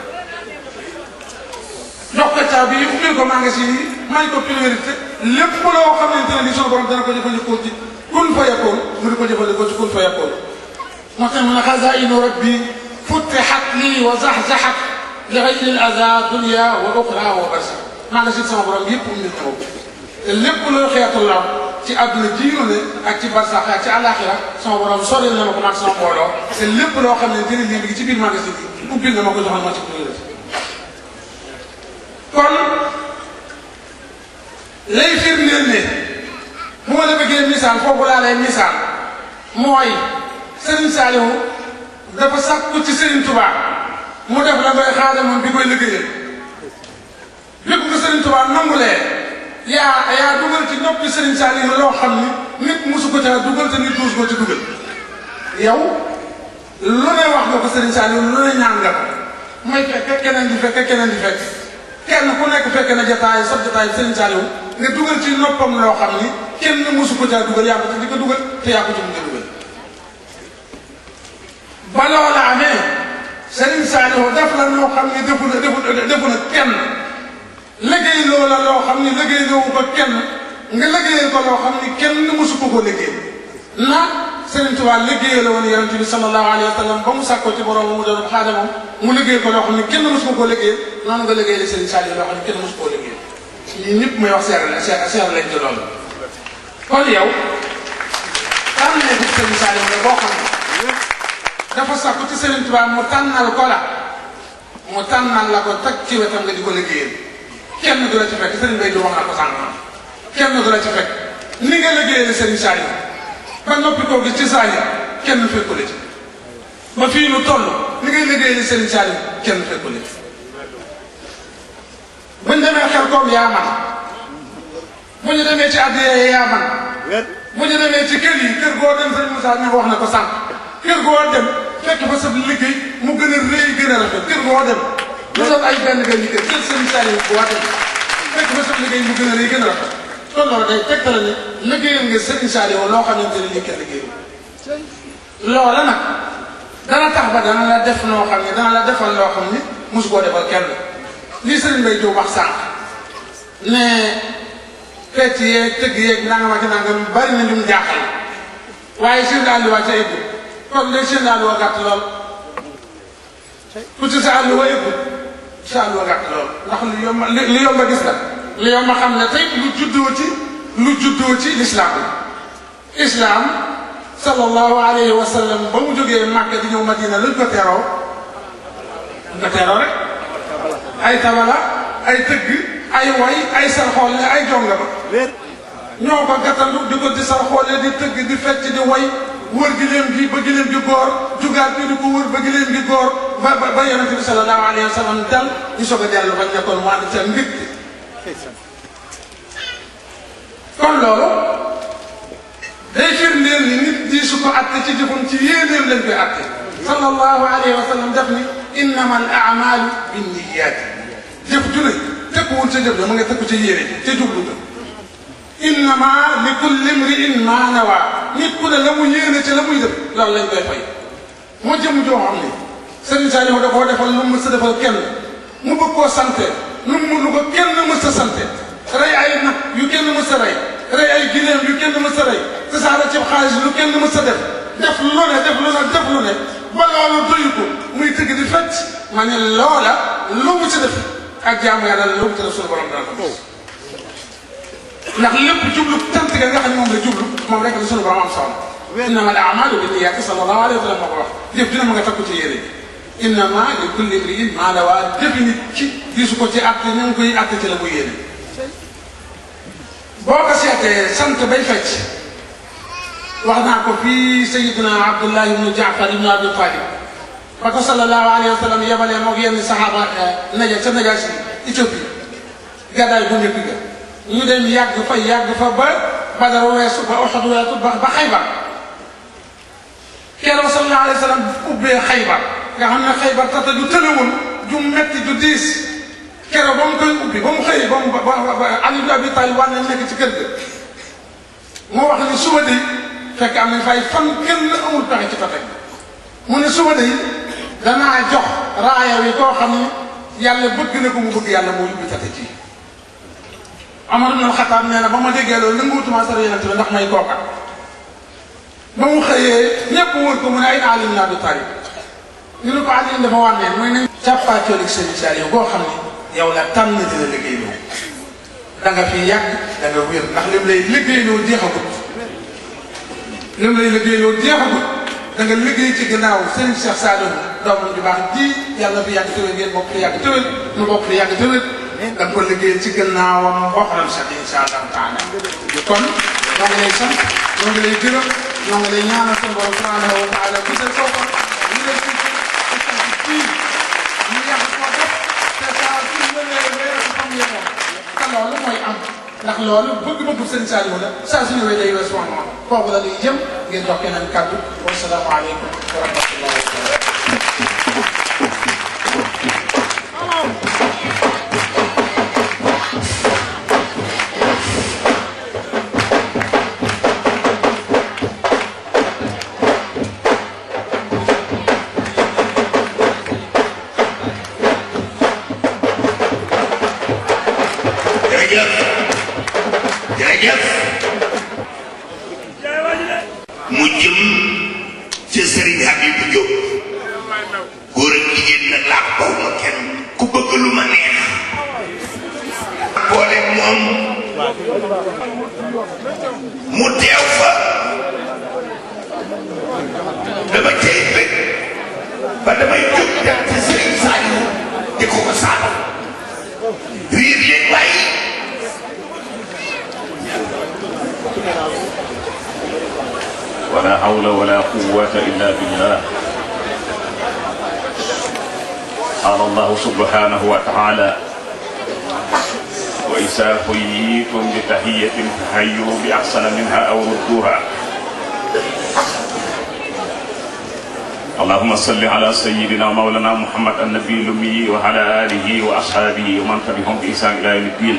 [SPEAKER 3] jox ko caabi yi ubbil ko magasin yi may ko priorité lépp loo xamante ne ni suñu borom dana ko jëfandikoo ci kun fa yakkoon mu di ko jëfandikoo ci kun fa yakkoon moo tax mu ne xazainu rabbi futixat lii wa zaxzaxat li xayri l aza dunia wa oxra wa barsa magasin sama borom yëpp ubbil na ko te lépp loo xeetu lor ci àdduna jiinu ne ak ci barsax ak ci àllaaxira sama borom soril na ma ko man sama mbooloo te lépp loo xam ne dina lii ngi ci biir magasin bi ubbil na ma ko joxal ma ci priorité kon lay firndeel ne bu ma la bëggee misaal foofu laa lay misaal mooy Serigne Saliou dafa sàkku ci Serigne Touba mu def la koy xaadamoon bi koy liggéeyal lépp ko Serigne Touba nangulee yaa yaa dugal ci noppi Serigne Saliou loo xam ni nit mosu ko caa dugal te nit duus ko ci dugal yow lu ne wax nga ko Serigne Saliou lu ne ñaan nga ko mooy fekk keneen di fekk keneen di fekk kenn ku nekk fekk na jotaay sab jotaay Serigne Saliou nga dugal ci noppam loo xam ni kenn mosu ko caa dugal yaa ko ci di ko dugal te yaa ko ci mujj a dugal ba loola amee Serigne Saliou def la loo xam ne defu na defu defu na kenn liggéey loo la loo xam ne liggéey loowu ko kenn nga liggéeyal ko loo xam ne kenn mësu ko ko liggéey na Serigne Touba liggéeyal woon yonente bi sallallahu alayhi wa sallam ba mu sàkkoo ci borom mu doon xaadamam mu liggéey ko loo xam ne kenn mësu ko koo liggéey noonu nga liggéeyal Serigne Saliou loo xam ne kenn mësu koo liggéey ñii ñëpp may wax seer la seer seer lañ ci loolu kon yow tànn ne bu Serigne Saliou la boo xam ne dafa sàkku ci Serigne Touba mu tànnal ko la mu tànnal la ko teg ci wetam nga di ko liggéeyal kenn du la ci fekk Serigne Bay du wax na ko sànq kenn du la ci fekk ni nga liggéeyal Serigne Saliou ba noppi koo gi ci Saliou kenn fekku la ci ba fii nu toll ni ngay liggéeyal Serigne Saliou kenn fekku la ci bu ñu demee xel koom yaa man bu ñu demee ci addiya yaa man bu ñu demee ci kër yi kër goo dem Serigne Moussa ña wax na ko sànq kër goo dem fekk fa sa liggéey mu gën a rëy gën a rafet kër goo dem lu doon ay benn benn kër kër Serigne Saliou bu dem fekk fa sa liggéey mu gën a rëy gën a rafet kon loolu day tegtale ne liggéeyal nga Serigne Saliou loo xamante ne lii kenn liggéeyul loola nag dana tax ba dana la def noo xam ne dana la defal loo xam ni mosu koo defal kenn lii Serigne Mbaye Diop wax sànq ne fecc yeeg tëgg yeeg nangam ak nangam bari na ñu jaaxal waaye seen daal di waa ca ëpp kon léegi seen daal di waa gàtt lool ku ci sa àll wa ëpp sa àll wa gàtt lool ndax lu yomb li yomb a gis la li yomb a xam ne tey lu juddoo ci lu juddoo ci lislaam la islaam sallallahu alayhi wa sallam ba mu jógee Màkka di ñëw Madina luñ ko teroo luñ ko teroo rek ay tabala ay tëgg ay way ay sarxoole ay jonga ba ñoo ko gàttandu di ko di sarxoole di tëgg di fecc di way wër gileem gi ba gileem gi góor jugaat bi di ko wër ba gileem gi góor ba ba ba yonente bi sallallahu alayhi wa sallam dal ñu soog a dellu bañ nekkoon mu ànd ca mbir kon loolu day firndeel ni nit di su ko atte ci jëfam ci yéeneem lañ koy atte sallallahu alayhi wa sallam def ni innama al amalu binniyat jëf ju ne tekkuwul ca jëf ja mu nga tekku ca yéene ca jublu ta innama li kulli mriin ma nawa nit ku ne la mu yéene ca la muy def loolu lañ koy fay moo jëm joo xam ne Serigne Saliou da koo defal lu mu mës a defal kenn mu bëgg koo sante lu mu lu ko kenn mës a sante rey ay nag yu kenn mës a rey rey ay gileem yu kenn mës a rey tasaare ci xaalis lu kenn mës a def def lu ne def lu ne def lu ne ba loolu doyu ko muy tëgg di fecc ma ne loola lu mu ci def ak jaamu yàlla lu mu ci def suñu borom dana ko ndax lépp jublu tant ga nga xam ne moom la jublu moom rek la suñu borom am solo innama al amalu binniyaati sallallahu alayhi wa sallam moo ko wax jëf dina ma nga takku ci yére innama li kulli imriin maa nawaa jëfi nit ci gisu ko ci àtte ñu ngi koy àtte ci la muy yéene boo ko seetee sant bay fecc wax naa ko fii sayidina abdullah ibnu jaafar ibnu abi talib ba ko sallallahu alayhi wa sallam yebalee moog yenn saxaaba naja ca najaasi Éthiopie gàddaay bu njëkk ga ñu dem yàgg fa yàgg fa ba badar weesu ba oxod weesu ba ba xaybar keroog sallallahu alayhi wa sallam ubbee xaybar nga xam ne xaybar tata ju tëlewul ju metti ju diis keroog ba mu koy ubbi ba mu xëyee ba mu ba ba Ali ibn Abi Talib war nañ nekk ci kër ga moo wax ni suba de fekk am nañ fay fan kenn amul pexe ci tata mu ne suba de danaa jox raaya wi koo xam ne yàlla bëgg na ko mu bëgg yàlla moo ubbi tata ci Amar ibn Xataab nee na ba ma déggee loolu nanguwutuma sara yonente bi ndax may kooka ba mu xëyee ñëpp wër ko mu ne ay Ali ibn Abi Talib ñu ne ko Ali dafa wànneen mooy nañ càppaacoolik Serigne Saliou boo xam ne yow la tànn dina liggéeyloo da nga fi yàgg da nga wér ndax lim lay liggéeyloo jeexagut lim lay liggéeyloo jeexagut da nga liggéey ci gannaaw Serigne Cheikh Saliou doomam ju baax ji yàlla fi yàgg tëwél ngeen bokk fi yàgg tëwél nu bokk fi yàgg tëwél da nga ko liggéeyal ci gannaawam boxaram sax insha allahu taala kon ñoo ngi lay sant ñoo ngi lay gërëm ñoo ngi lay ñaanal sunu borom subhanahu wa taala bu seen foofa ñu lay ci fii ñu yàgg koo def te saa su ñëwee weer ko xam ne moom te loolu mooy am ndax loolu bëgg-bëggu sëñ Saliou la saa su ñëwee day weesu moom foofu la ñuy jëm ngeen jox keneen kàddu wasalaamaaleykum wa rahmatullahi wa barakatuh
[SPEAKER 2] jërëjëf jërëjëf mu jëm ca Serigne Habibou Diop góor ak jigéen nag laa ko baw ma kenn ku bëgg lu ma neex boole moom mu teew fa dama cay bëgg ba damay jóg dem ci Serigne Saliou di ko ko saal riir leen waaye
[SPEAKER 4] ولا حول ولا قوة إلا بالله قال الله سبحانه وتعالى وإذا حييتم بتحية فحيوا بأحسن منها أو ردوها اللهم صل على سيدنا مولانا محمد النبي الأمي وعلى آله وأصحابه ومن تبعهم بإحسان إلى يوم الدين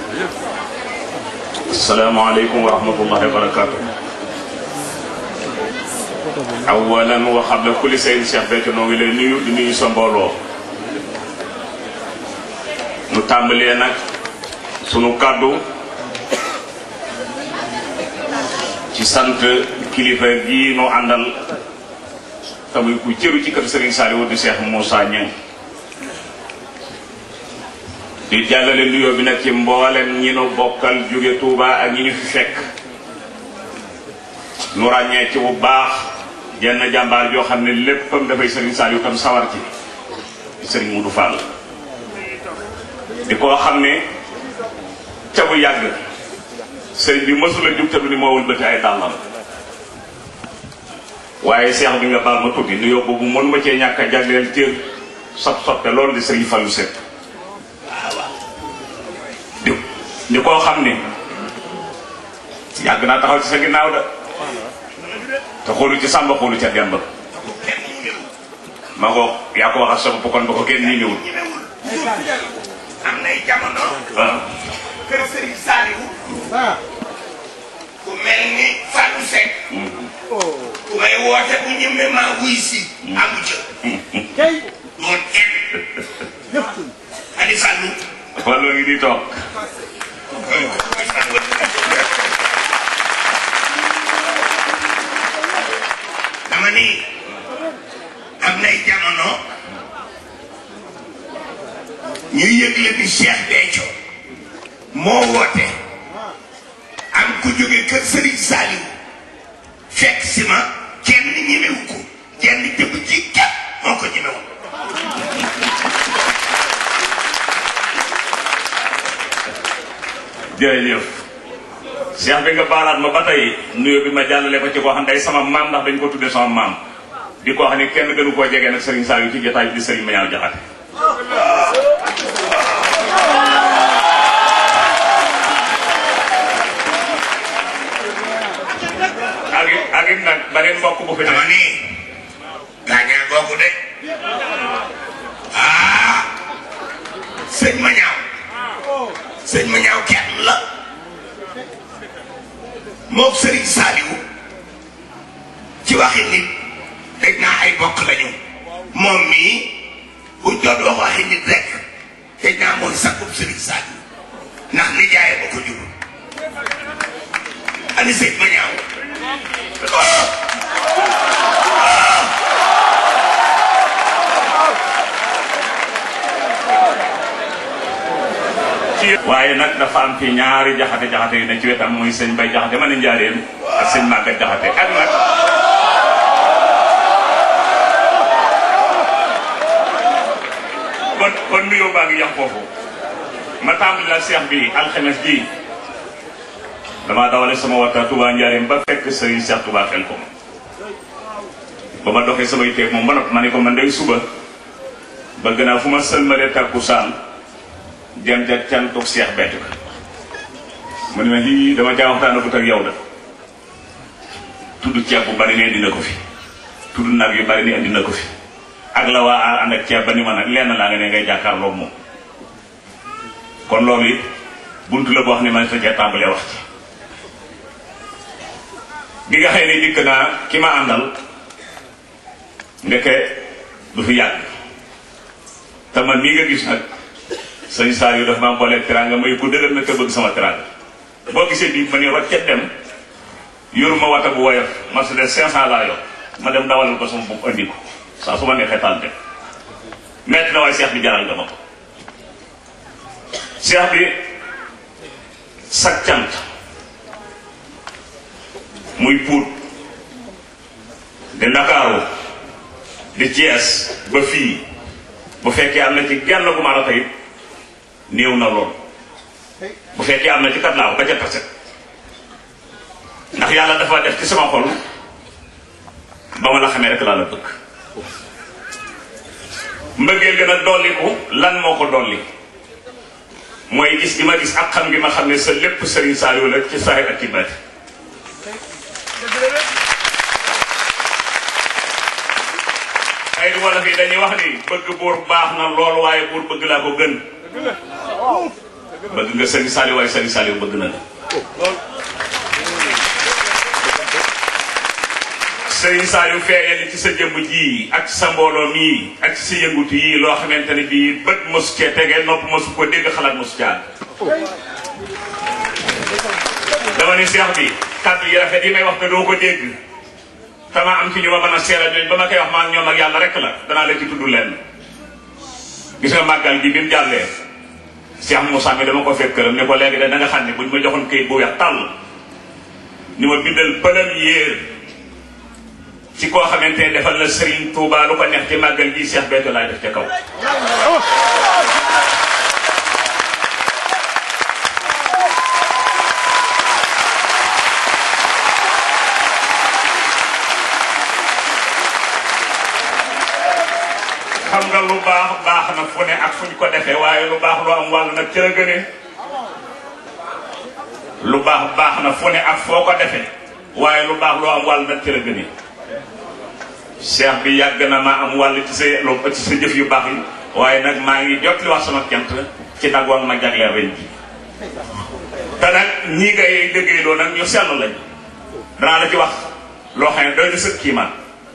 [SPEAKER 4] السلام عليكم ورحمة الله وبركاته awalan wa qabla kulli shay'in Cheikh Béthio noo ngi lay nuyu di nuyu sa mbooloo nu tàmbalee nag sunu kàddu ci sant kilifa gii nu àndal te muy ku cëru ci kër Serigne Saliou di Cheikh Moussa Niang di jàllale nuyoo bi nag ci mboolem ñi nu bokkal jóge Touba ak ñi ñu fi fekk nu ràññee ci bu baax jenn jàmbaar joo xam ne léppam dafay Serigne Saliou tam sawar ci Serigne Moudou Fall di koo xam ne ca bu yàgg sëriñ bi mësula jug te du ni moo wëlbati ay dàllam waaye seex bi nga baal ma tuddi nuyoo boobu mën ma cee ñàkk a jagleel cër sot sotte loolu di Serigne Fallou Seck di di koo xam ne yàgg naa taxaw ci sa ginnaaw da te xoolu ci sàmba xoolu ca demb ma ko yaa ko waxal sa bopp kon ba ko kenn nii ñëwul
[SPEAKER 2] am nay jamono
[SPEAKER 4] waaw
[SPEAKER 2] kër Serigne Saliou ku mel ni Fallou Seck ku may woote bu ñëwee maa wuy si amu ca doon kenn Aliou Fallou
[SPEAKER 4] Fallou ngi di toog
[SPEAKER 2] dama ni am nay jamono ñu yëgle ni Cheikh Béthio moo woote am ku jóge kër Serigne Saliou fekk si ma kenn ñemewu ko kenn jëmm ci képp moo ko ñemewu
[SPEAKER 4] jërëjëf Cheikh bi nga baalaat ma ba tey nuyoo bi ma jàllale ko ci koo xam ne day sama maam ndax dañ ko tuddee sama maam di koo xam ne kenn gënu koo jege nag Serigne Saliou ci jotaay bi di Serigne Mañaaw Jaxate ak it ak it nag beneen mbokk bu fi
[SPEAKER 2] dama
[SPEAKER 4] ne
[SPEAKER 2] ni gaañaa googu de ah sëñ ma ñaaw sëñ ma ñaaw kenn la moog Serigne Saliou ci waxi nit dañ naa ay bokk lañu moom mii bu doon wax waxi nit rek dañ naa mooy sakkub Serigne Saliou ndax nijaay ba ko jur ani sëñ ma ñaaw
[SPEAKER 4] ci waaye nag dafa am fi ñaari jaxate jaxate yu ne ci wetam muy sëñ Bay jaxate ma ne njaareem ak sëñ Màggat jaxate ak nag kon kon nuyoo baa ngi yàq foofu ma tàmbali la seex bi alxames ji damaa dawale sama waxtaan Touba njaareem ba fekk sëriñ Seex Touba xel ko ba ma doxee samay teeg moom ba noppi ma ne ko man day suba bëgg naa fu ma sëlmalee takkusaan jëm ja cantuk Seex Béthio mu ne ma lii dama caa waxtaanagut ak yow da tudd ceeb bu bari ne dina ko fi tudd nag yu bari ne indi na ko fi ak la waa ànd ak ceeb ba ni ma nag lenn laa nga ne ngay jàkkaarloog moom kon loolu it buntu la boo xam ne man sa cee tàmbalee wax ci bi nga xëy ne dikk naa ki ma àndal ndeke du fi yàgg te man mii nga gis nag sëñ Saliou daf maa booleeg teraanga may bu dëgër na te bëgg sama teraanga boo gisee bii ma ni roccet dem yoruma wata bu woyof Mercedes 500 laa yor ma dem dawalal ko sama bopp andi ko saa su ma neexee taal dem metti na waaye seex bi jaral nga ma ko seex bi sag cant muy puut di Ndakaaru di Thiès ba fii bu fekkee am na ci genn gu ma tey néew na lool bu fekkee am na ci kat laaw ba ca taset ndax yàlla dafa def ci sama xol ba ma la xamee rek laa la bëgg mbëggeel gën a dolliku lan moo ko dolli mooy gis gi ma gis ak xam gi ma xam ne sa lépp Serigne Saliou la ci saay ak ci baati ay du wala fii dañuy wax ni bëgg buur baax na lool waaye buur bëgg laa ko gën bëgg nga Serigne Saliou waaye Serigne Saliou bëgg na la Serigne Saliou feeñal ci sa jëmm ji ak sa mbooloo mii ak ci sa yëngutu yii loo xamante ne bii bët mosu cee tege nopp mosu ko dégg xalaat mosu caa dama ni seex bi kàddu yi rafet yi may wax te doo ko dégg dama am ci ñu ma mën a seera ñooñ ba ma koy wax maa ñoom ak yàlla rek la danaa la ci tudd leen gis nga màggal gi bi mu jàllee Cheikh Moussa mi dama ko fekk këram ne ko léegi de da nga xam ne buñ ma joxoon këyit bu weex tàll ni ma bindal pëlam yéer ci koo xamante ne defal la Serigne Touba lu ko neex ci màggal gi Cheikh Béthio laay def ca kaw xam nga lu baax baax na fu ne ak fuñ ko defee waaye lu baax lu am wàll nag ci la gënee lu baax baax na fu ne ak foo ko defee waaye lu baax lu am wàll nag ci la gënee cheikh bi yàgg na maa am wàll ci sa lu ci sa jëf yu baax yi waaye nag maa ngi jot li wax sama kent ci nag woon ma jagleel ren ji te nag ñii ngay liggéey loo nag ñu sell lañ danaa la ci wax loo xam ne doy na sëkk kii man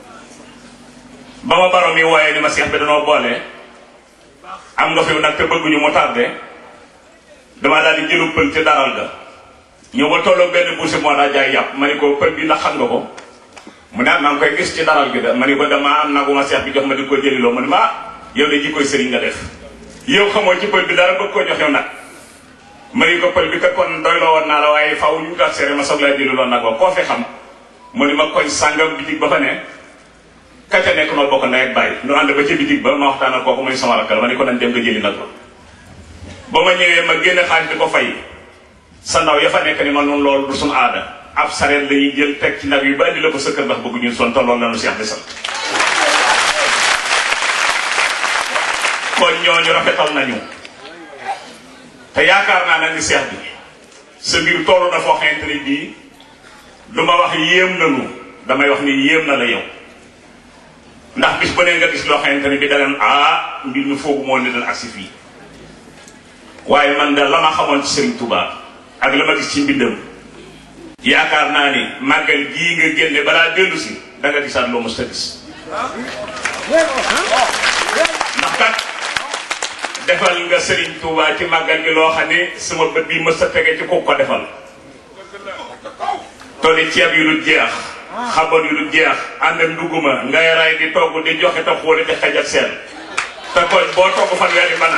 [SPEAKER 4] ba ma baro mi wooyee ni ma seex bi danoo boole am nga fi nag te bëgguñu mu tardé dama daal di jëlu pël ci daral ga ñëw ba tolloo benn bourse moo daa jaay yàpp ma ni ko pël bi ndax xam nga ko mu ne maa ngi koy gis ci daral gi da ma ni ko damaa am nagu ma seex bi jox ma di ko jëliloo ma ni ma yow de jikkoy sëriñ nga def yow xamoo ci pël bi dara bëgg ko jox yow nag ma ni ko pël bi kat kon doyloo woon naa la waaye faw ñu gat seere ma soog laa jëliloo nag wa koo fi xam mu ni ma koñ sàngam bitig ba fa ne kacca nekk noo bokk ndey ak bàyyi nu ànd ba ca bitig ba ma waxtaan ak kooku muy sama rakkal ma ni ko nañ dem nga jëli nag ba ba ma ñëwee ma génne xaalis di ko fay sa ndaw ya fa nekk ni ma noonu loolu du suñu aada ab sareet la ñuy jël teg ci nag yu ba indi la ko sa kër ndax bëgg ñu son te loolu la nu seex di sant kon ñooñu rafetal nañu te yaakaar naa nag ni seex bi sa mbir toll na foo xamante ni bii du ma wax yéem nanu damay wax ni yéem na la yow ndax bis ba ne nga gis loo xamante ne bi daneen ah mbir mi foogu moo ne dal agsi fii waaye man da la ma xamoon ci Serigne Touba ak la ma gis ci mbindam yaakaar naa ni màggal gii nga génne balaa dellu si da nga gisaat loo mos a gis ndax kat defal nga Serigne Touba ci màggal gi loo xam ne sama bët bi mës a tege ci ku ko defal tolli ceeb yu dul jeex xabar yu dul jeex ànd ak nduguma ngay ray di togg di joxe te xooli di xej ak seen te kon boo togg fanweeri bana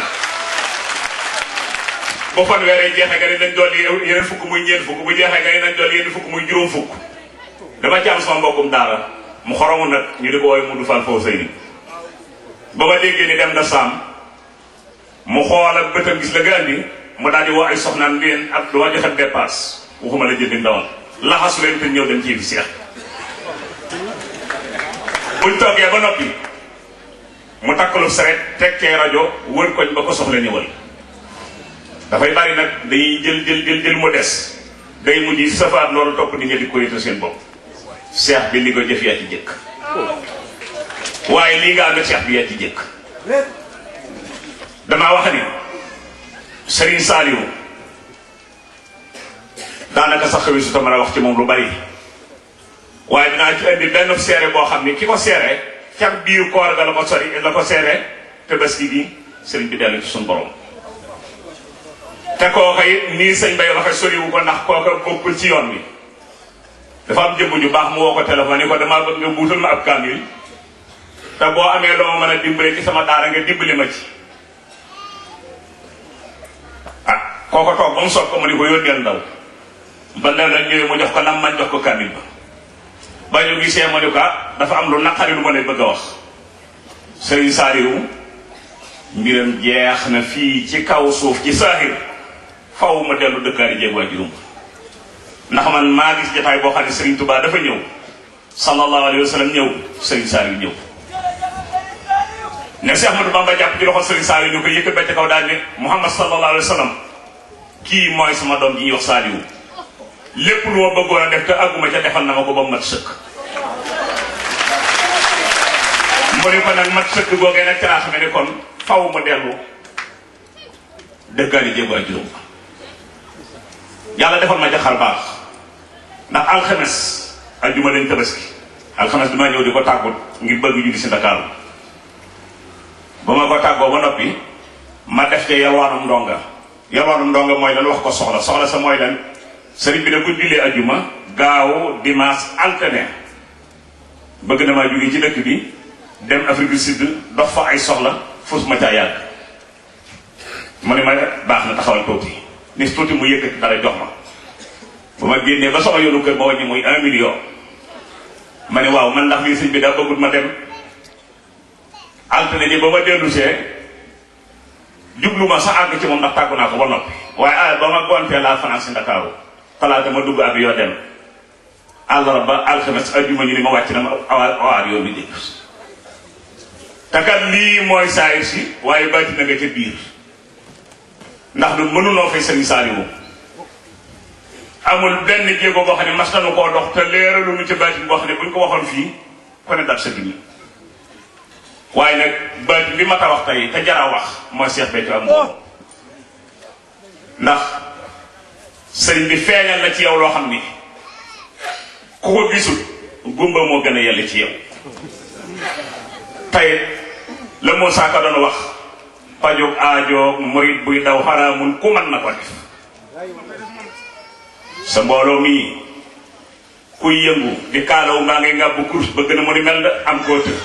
[SPEAKER 4] bu fanweeri jeexee nga ne nañ dolli yeneen fukk muy ñeent fukk bu jeexee nga ne nañ dolli yeneen fukk muy juróom fukk dama ci am sama mbokkum daara mu xoromu nag ñu di ko woowee Mudu Fall foofu sëy ni ba ma déggee ni dem na saam mu xool ak bëtam gis la nga andi mu daal di woo ay soxnaan ngeen ak du ma joxe dépasse waxuma la jëndi ndawal laxasu leen te ñëw dem ci fi seex buñ toggee ba noppi mu takkalu saret teg cee rajo wër koñ ba ko soxla ñëwal dafay bari nag dañuy jël jël jël jël mu des day mujj safaat loolu topp di nga di ko yëtal seen bopp seex bi li ko jëf yaa ci jëkk waaye lii nga am seex bi yaa ci jëkk damaa wax ni Serigne Saliou daanaka sax xëy su ta mën a wax ci moom lu bari waaye dinaa ci indi benn seere boo xam ni ki ko seere ca biir koor ga la ko sori la ko seere te bés gi gi sëriñ bi dellu ci suñu borom te kooka it nii sëñ bay waxe soriwu ko ndax kooka bokkul ci yoon wi dafa am jëmm ju baax mu woo ko téléphone yi ko damaa bëgg nga buutal ma ab kaamil te boo amee loo ma mën a dimbale ci sama daara nga dimbali ma ci ah kooko toog ba mu soog ko mu ni ko yónneel ndaw ba ndaw la ñëwee mu jox ko lam man jox ko kaamil ba ba ñu gisee mu ni ko ah dafa am lu naqari lu ma lay bëgg a wax sëriñ Saaliwu mbiram jeex na fii ci kaw suuf ci saaxir faw ma dellu dëkkaari jéeg waa juróom ndax man maa gis jotaay boo xam ne Serigne Touba dafa ñëw sallallahu alayhi wa sallam ñëw Serigne Saliou ñëw ne Cheikh Ahmadou Bamba jàpp ci loxo Serigne Saliou ñu ko yëkkat ba ca kaw daal ne Muhammad sallallahu alayhi wa sallam kii mooy sama doom ji ñuy wax Saliou lépp lu ma bëggoon a def te àgguma ca defal na ma ko ba mu mat sëkk. mu ne ko nag mat sëkk googee nag ca laa xam ne kon faw ma dellu dëkkaari jéeg waa juróom yàlla defal ma jaxar baax ndax alxames ajjuma lañ tabaski alxames dama ñëw di ko tàggut ngir bëgg julli si Ndakaaru ba ma ko tàggoo ba noppi ma def te yalwaanum ndonga yalwaanum ndonga mooy lan wax ko soxla soxla sa mooy lan sëriñ bi da bu jullee ajjuma gaaw dimanche alterné bëgg na maa jóge ci dëkk bi dem Afrique du Sud dox fa ay soxla fus ma caa yàgg mu ne ma baax na taxawal tuuti ni tuuti mu yëkkati dara jox ma bu ma génnee ba sama yoonu kër ma wàññi muy un million ma ne waaw man ndax lii sëñ bi daa bëggut ma dem altine ji ba ma dellu see jublu ma sa àgg ci moom ndax tàggu naa ko ba noppi waaye ah ba ma gontee laa fanaan si Ndakaaru talaata ma dugg ab yoo dem àllarba alxames ajjuma ñu ni ma wàcc na ma awaar awaar yoon bi dégg te kat lii mooy saayir si waaye bàyyi na nga ca biir ndax du mënuloo fay sëriñ Saaliwu amul benn jéego boo xam ne mas nañu koo dox te leeralu ñu ci baatin boo xam ne buñ ko waxoon fii ku ne dal sa dimi waaye nag baatin bi ma ta wax tey te jara wax mooy Seex Béthio am moom ndax sëriñ bi feeñal na ci yow loo xam ni ku ko gisul gumba moo gën a yell ci yow tey la moo saaka doon wax pajog aajo murit buy daw xaraamun ku mën na ko def sa mbooloo mii kuy yëngu di kaalaw maa ngi ngàbbu course ba gën a mu ni mel am koo të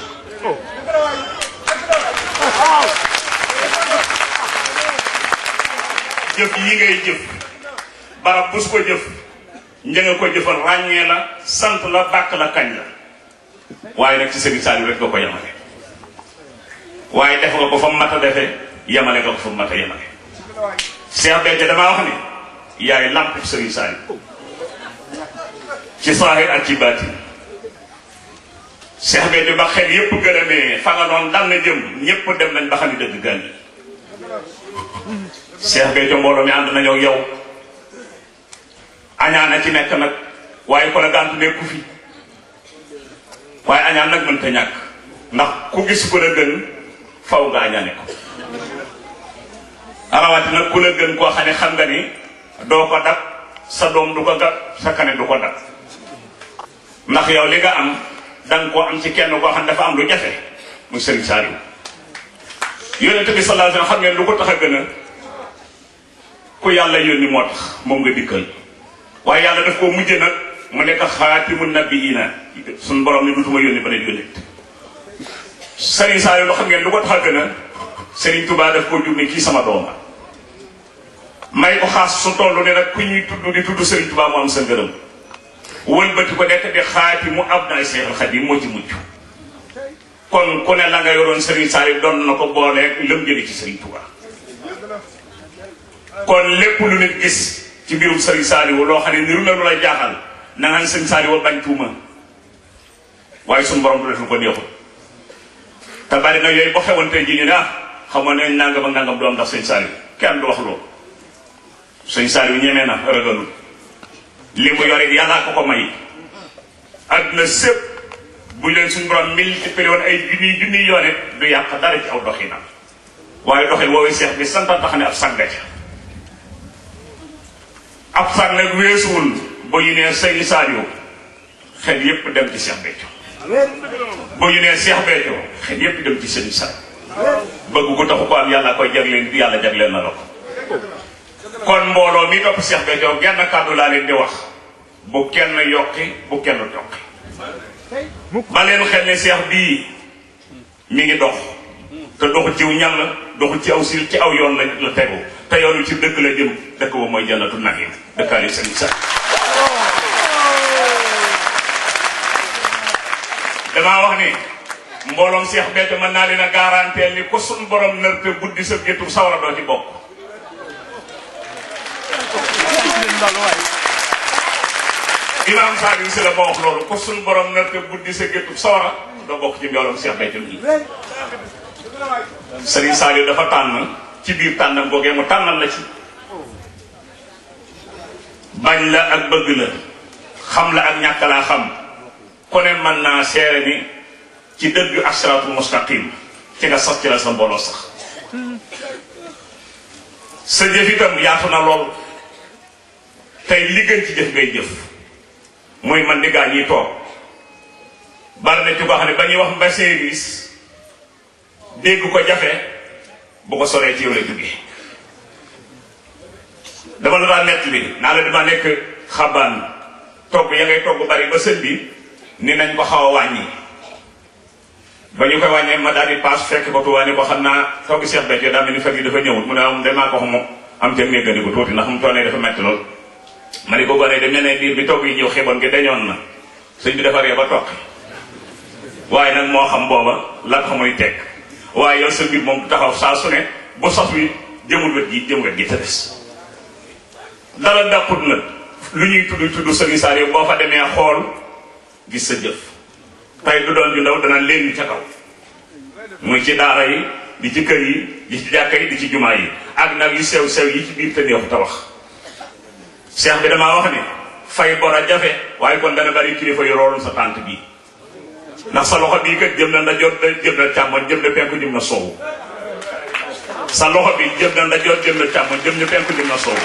[SPEAKER 4] jëf yi ngay jëf barab bus ko jëf njënga ko jëfal ràññee la sant la bàkk la kañ la waaye nag ci Serigne Saliou rek nga ko yemale waaye def nga ko fa mu mat a defee yemale nga ko fa mu mat a yemale Cheikh Béthio damaa wax ni yaay lamp Serigne Saliou ci saahir ak ci baatin Cheikh Béthio ba xel yépp gërëmee fa nga noon dal na jëm ñépp dem nañ ba xam ni dëgg gan yi Cheikh Béthio mbooloo mi ànd nañoo yow añaan a ci nekk nag waaye ko la gàntu nekku fi waaye añaan nag mënta ñàkk ndax ku gis ku la gën faw nga añaane ko rawati nag ku la gën koo xam ne xam nga ni doo ko dab sa doom du ko gab sa kane du ko dab ndax yow li nga am danga koo am ci kenn koo xam ne dafa am lu jafe muy Serigne Saliou yonent bi sallallahu alayhi wasallam xam ngeen lu ko tax a gën a ku yàlla yónni moo tax moom nga dikkal waaye yàlla daf koo mujje nag mu nekk xaatimu nabiyina suñ borom ni dutuma yónni ba ne yónnit Serigne Saliou lu xam ngeen lu ko tax a gën a Serigne Touba daf koo jur ne kii sama dooma may ko xaas su toll ne nag ku ñuy tudd di tudd Serigne Touba mu am sa ngërëm wëlbati ko nekk di xaatimu abnaay Seexul Xadiim moo ci mujj kon ku ne la nga yoroon Serigne Saliou doon na ko booleeg lëm jëli ci Serigne Touba kon lépp lu nit gis ci mbirum Serigne Saliou loo xam ne niru na lu la jaaxal na nga Serigne Saliou bañ tuuma waaye suñu borom du def lu ko neexul te bari na yooyu boo xewoon tey jii ñu ne ah xamoon nañ nangam ak nangam du am ndax Serigne Saliou kenn du wax loolu Serigne Saliou ñemee na ragalul li mu yore yàllaa ko ko may àdduna sépp bu leen suñu borom multiplié woon ay junniy junniy yoone du yàq dara ci aw doxinam waaye doxin woowee seex bi sant tax ne ab sànga ca ab sàng nag weesuwul ba ñu nee Serigne Saliou xel yépp dem ci Cheikh Béthio ba ñu nee Cheikh Béthio xel yépp dem ci Serigne Saliou bëgg ko taxu ko am yàlla koy jagleel yàlla jagleel na la ko kon mbooloo mi topp Cheikh Béthio genn kàddu laa leen di wax bu kenn yokki bu kenn tokki ba leen xel ne Cheikh bii mi ngi dox te doxul ciw ñal la doxul ci aw sil ci aw yoon la la tegu te yoon wi ci dëkk la jëm dëkk ba mooy jannatu naxiim dëkkaale sëriñ sa damaa wax ni mbooloom Cheikh Béthio mën naa leen a garanteel ni ko suñ borom nër te buddi sa géttu sawara doo ci bokk imaam Saliou si la ma wax loolu ko suñ borom nër te buddi sa géttu sawara doo bokk ci mbooloom Cheikh Béthio yi Serigne Saliou dafa tànn ci biir tànnam googee mu tànnal la ci bañ la ak bëgg la xam la ak ñàkk laa xam ku ne mën naa seere ni ci dëgg ak siraatul mustaqim ci nga sax ci la sa mbooloo sax sa jëf itam yaatu na lool tey li gën ci jëf ngay jëf muy man di gaa ñiy toog bari na ci boo xam ne ba ñuy wax mbay service dégg ko jafe bu ko soree ci yow lay duggee dama la daan nett bi naa la dama nekk xabaan togg ya ngay togg bari ba sën bi ni nañ ko xaw a wàññi ba ñu koy wàññee ma daal di paas fekk ko tuwaa ni ko xam naa togg Cheikh Béthio daa mel ni fekk yi dafa ñëwul mu ne am damaa ko xam moom am ca méggandi ko tuuti ndax mu toonee dafa metti lool ma ni ko gone de mel ne diir bi togg yi ñëw xiboon gi dañoon na sëñ bi dafa ree ba toqi waaye nag moo xam booba la ko muy teg waaye yow sa mbir moom taxaw saa su ne bu sos wi jëmul wet gi jëm wet gi te des dara dàqut nag lu ñuy tudd tudd sëriñ Saliou boo fa demee xool gis sa jëf tey du doon ju ndaw dana leen ca kaw muy ci daara yi di ci kër yi di ci jàkka yi di ci jumaa yi ak nag yu sew sew yi ci biir te neexu ta wax cheikh bi damaa wax ni fay bor a jafe waaye kon dana bari kilifa yu rooloon sa tànt bii ndax sa loxo bii kat jëm na ndajoor jëm na càmmoñ jëm na penku jëm na soowu sa loxo bi jëm na ndajoor jëm na càmmoñ jëm na penku jëm na soowu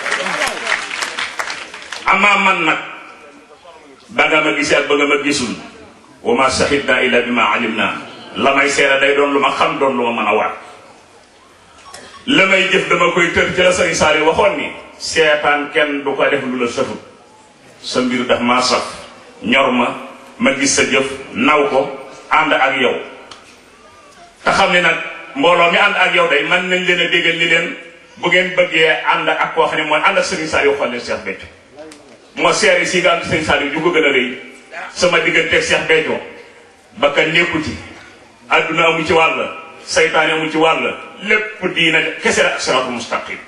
[SPEAKER 4] amaa man nag ba nga ma gisee ak ba nga ma gisul wa ma shahidna illa bi ma alim naa la may seere day doon lu ma xam doon lu ma mën a waat la may jëf dama koy tër ci la sëriñ Saali waxoon ni seetaan kenn du ko def lu la sëfut sa mbir daf maa saf ñor ma ma gis sa jëf naw ko ànd ak yow te xam ne nag mbooloo mi ànd ak yow day man nañ leen a déggal ni leen bu ngeen bëggee ànd ak koo xam ne mooy ànd ak sëriñ Saali xool leen Cheikh Béthio moo seere si nga am sëriñ Saali ju ko gën a rëy sama digganteeg Cheikh Béthio ba ka nekku ci adduna amu ci wàll saytaane amu ci wàll lépp diina kese la ak siraatul mustaqim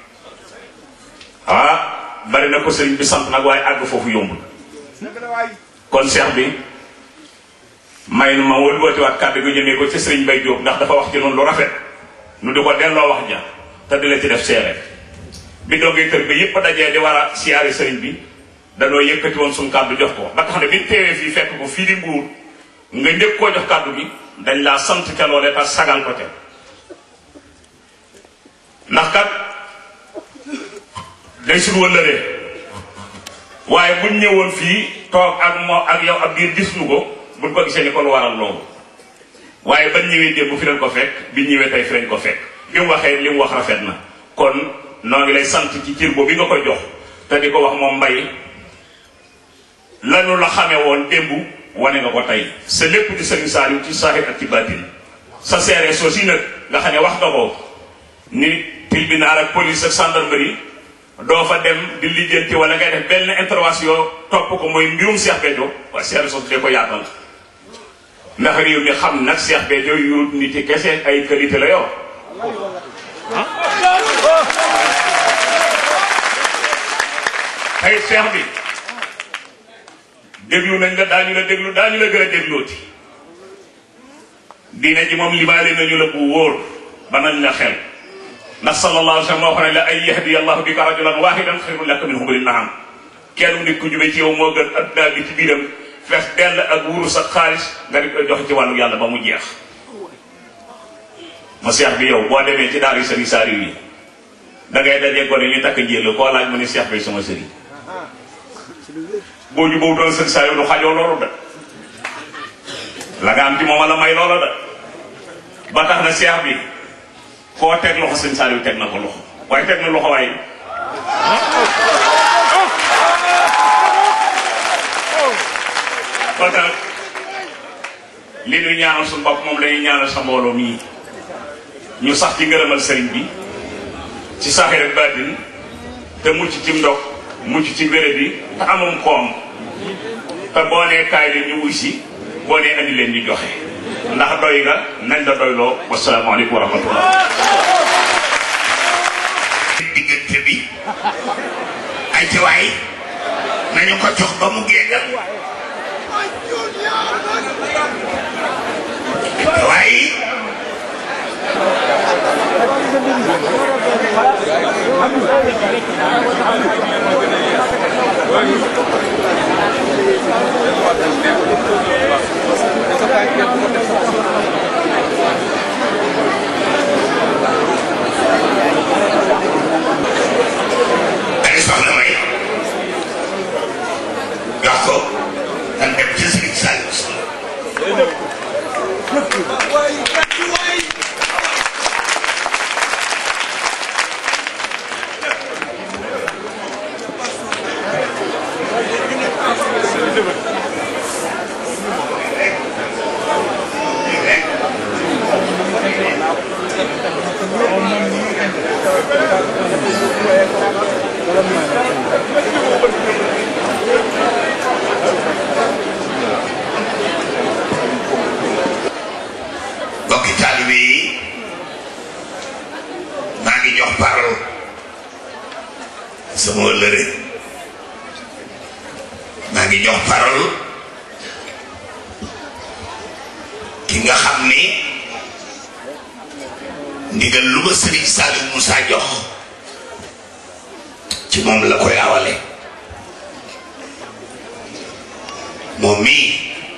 [SPEAKER 4] ah bari na ko sëriñ bi sant nag waaye àgg foofu yombul kon Cheikh bi may nu ma wëlbati waat kàddu gi jëmee ko ci sëriñ Bay Jóob ndax dafa wax ci noonu lu rafet nu di ko delloo wax ja te di la ci def seere bi dongee kër bi yëpp dajee di war a siyaari sëriñ bi danoo yëkkati woon suñu kàddu jox ko ba tax ne bi teewee fii fekk ko fii di mbuur nga njëkk koo jox kàddu gi dañ laa sant ca loolee te sagal ko ca ndax kat day suñu wëllëree waaye buñ ñëwoon fii toog ak moo ak yow ab biir gis nu ko buñ ko gisee ni ko lu waral loolu waaye bañ ñëwee démb fi leen ko fekk bi ñëwee tey fi leen ko fekk bi mu waxee li mu wax rafet na kon noo ngi lay sant ci cir boobu bi nga koy jox te di ko wax moom mbay lanu la xamee woon démb wane nga ko tey sa lépp di sëriñ Saliou ci saahir ak ci baatin sa seere soo si nag nga xam ne wax nga ko ni tribunal ak police ak gendarmerie doo fa dem di lijjanti wala ngay def benn intervention topp ko mooy mbirum Cheikh Béthio waaye seere soo dee ko yaatal ndax réew mi xam nag Cheikh Béthio yu nit yi kese ay qualité la yor tey Cheikh bi déglu nañ la daañu la déglu daañu la gën a déglooti diine ji moom limaale nañu la bu wóor ba nañ la xel ndax sallallahu alayhi wa sallam moo xam ne la ay yahdi allahu bika rajulan wahidan xayrun laka min humri naam kenn nit ku jube ci yow moo gën adduna bi ci biiram fees dell ak wurus ak xaalis nga di koy joxe ci wàllu yàlla ba mu jeex ma seex bi yow boo demee ci daara sëriñ Saliou yi da ngay dajee gone ñu takk njéel koo laaj mu ne seex bi sama sëriñ boo jubóo doon sëriñ Saliou du xajoo loolu da la nga am ci moom la may loola da ba tax na seex bi koo teg loxo sëriñ Saliou teg na ko loxo waaye teg na loxo waaye kon nag li ñu ñaanal suñu bopp moom lañuy ñaanal sa mbooloo mii ñu sax ci ngërëmal sëriñ bi ci saxir ak baatin te mucc ci ndox mucc ci wéré bi te amum koom te boo nee kaay leen ñu wuy si boo nee andi leen ñu joxe ndax doy nga nañ la doyloo wasalaamaaleykum wa rahmatullah
[SPEAKER 2] diggante bi ay ci waay nañu ko jox ba mu géegal waaye ay soxna may jox ko dan dem ci Sëriñ Saliou Sy bokki taalibe yi maa ngi jox parole sama wëllëre maa ngi jox parole ki nga xam ni ndigal lu ma sëriñ Saliou Moussa jox ci moom la koy awale moom mii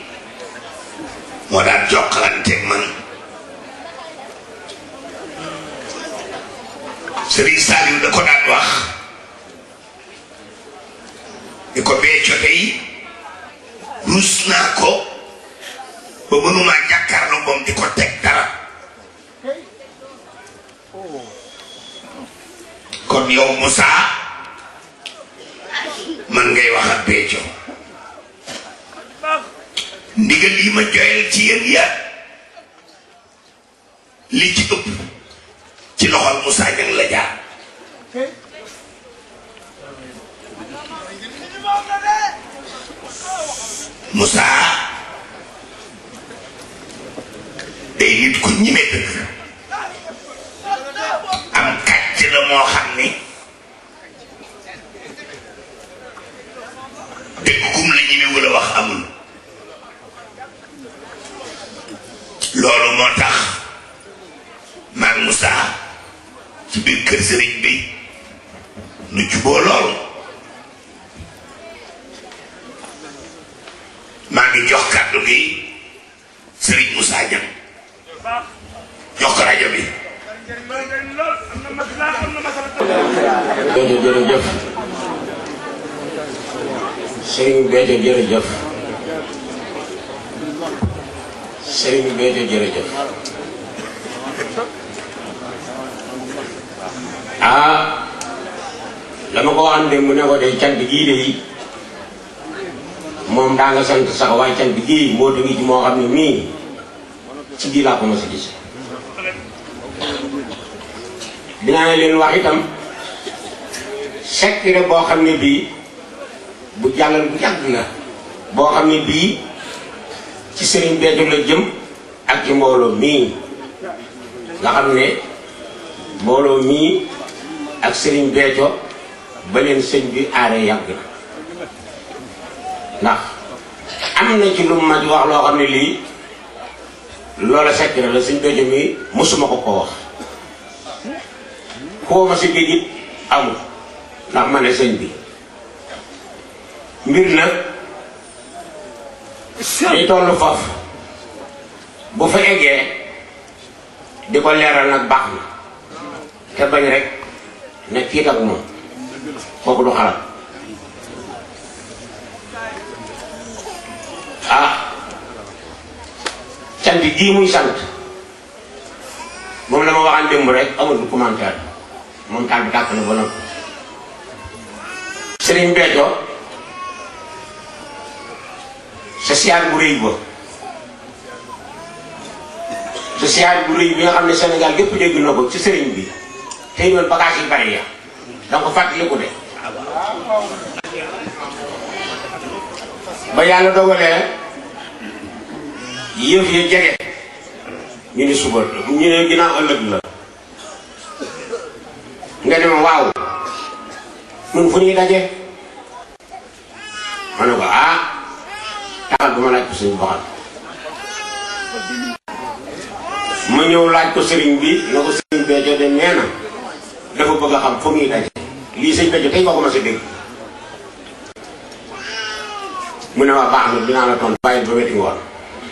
[SPEAKER 2] moo daan jokkalanteeg man Sëriñ Saliou da ko daan wax di ko bee cote yi ruus naa ko ba mënumaa jàkkaarloo moom di ko teg dara kon yow Moussa man ngay wax ak Béthio ndigal yi ma joyal ci yéen ya li ci ëpp ci loxol Moussa Niang la jaar Moussa day nit ku ñime dëgg am kàcc la moo xam ni dëgg kum la ñime wala wax amul loolu moo tax maag Moussa ci biir kër sëriñ bi nu juboo loolu maa ngi jox kàddu gi sëriñ Moussa Niang jox ko rajo bi
[SPEAKER 5] Béthio jërëjëf Serigne Béthio jërëjëf Serigne Béthio jërëjëf ah dama ko waxoon démb mu ne ko de cant gii de yi moom daa nga sant sax waaye cant gii moo ngi ci moo xam ne mii ci bii laa ko mos a gis dinaa leen wax itam secret boo xam ne bii bu jàllal bu yàgg la boo xam ne bii ci sëriñ Béthio la jëm ak ci mbooloo mii nga xam ne mbooloo mii ak sëriñ Béthio ba leen sëñ bi aare yàgg na ndax am na ci lu ma ci wax loo xam ne lii loola secret la sëñ Béthio mii mosuma ko ko wax koo ma si dégg it amul ndax ma ne sëñ bi mbir nag day tollu foofu bu fa eggee di ko leeral nag baax na te bañ rek ne kiit ak moom kooku du xalaat ah sant gii muy sant moom la ma waxaan démb rek amul du commentaire moom taal bi tàkk na ba noppi Serigne Béthio social bu rëy ba social bu rëy bi nga xam ne Sénégal gépp dégg na ko ci sëriñ bi tey doon bagage yi bari ya danga ko fàttaliku de ba yàlla dogalee yëf ya jege ñu ni suba ñu ne ginnaaw ëllëg la nga ne ma waaw nun fu ñuy daje ma ne ko ah taxal bu ma laaj ko suñu boxal ma ñëw laaj ko sëriñ bi na ko sëriñ Béthio de nee na dafa bëgg a xam fu muy daje lii sëñ Béthio tey nga ko ma si dégg mu ne ma baax na dinaa la tontu bàyyi ba weti ngoon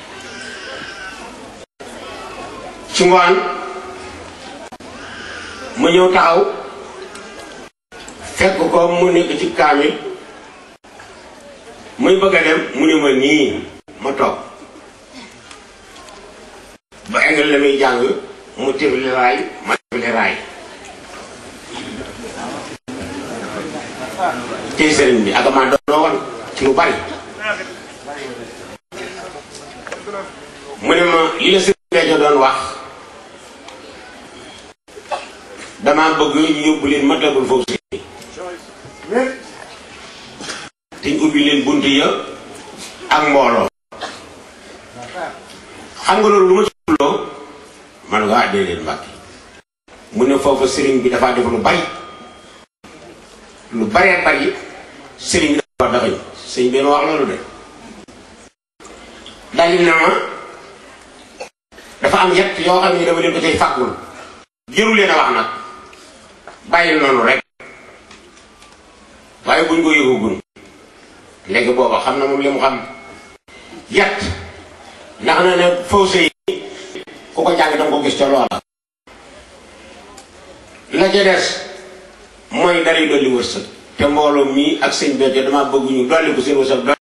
[SPEAKER 5] ci ngoon ma ñëw taxaw fekk ko mu nekk ci kaamil muy bëgg a dem mu ne ma nii ma toog ba eggal la muy jàng mu tefli raay ma tefli raay tey sëriñ bi ak maa doon woon ci lu bari mu ne ma li la sëriñ Béthio doon wax damaa bëgg ñu yóbbu leen matlabul foofu si te ñu ubbi leen bunt ya ak mbooloo xam nga loolu lu ma ci loo man nga ah déedéet Mbàkke mu ne foofu sëriñ bi dafa def lu bari lu baree bari sëriñ bi dafa dafañ sëriñ bi na wax loolu de dalil na ma dafa am yett yoo xam ne dama leen ko cay fàggul jëru leen a wax nag bàyyil noonu rek waaye buñ ko yëgugun léegi booba xam na moom li mu xam yett ndax na ne fawse yi ku ko jàng danga ko gis ca loola la ca des mooy dalay dolli wërsëg te mbooloo mii ak sëñ Béthio dama bëgg ñu dolli ko seen wërsëg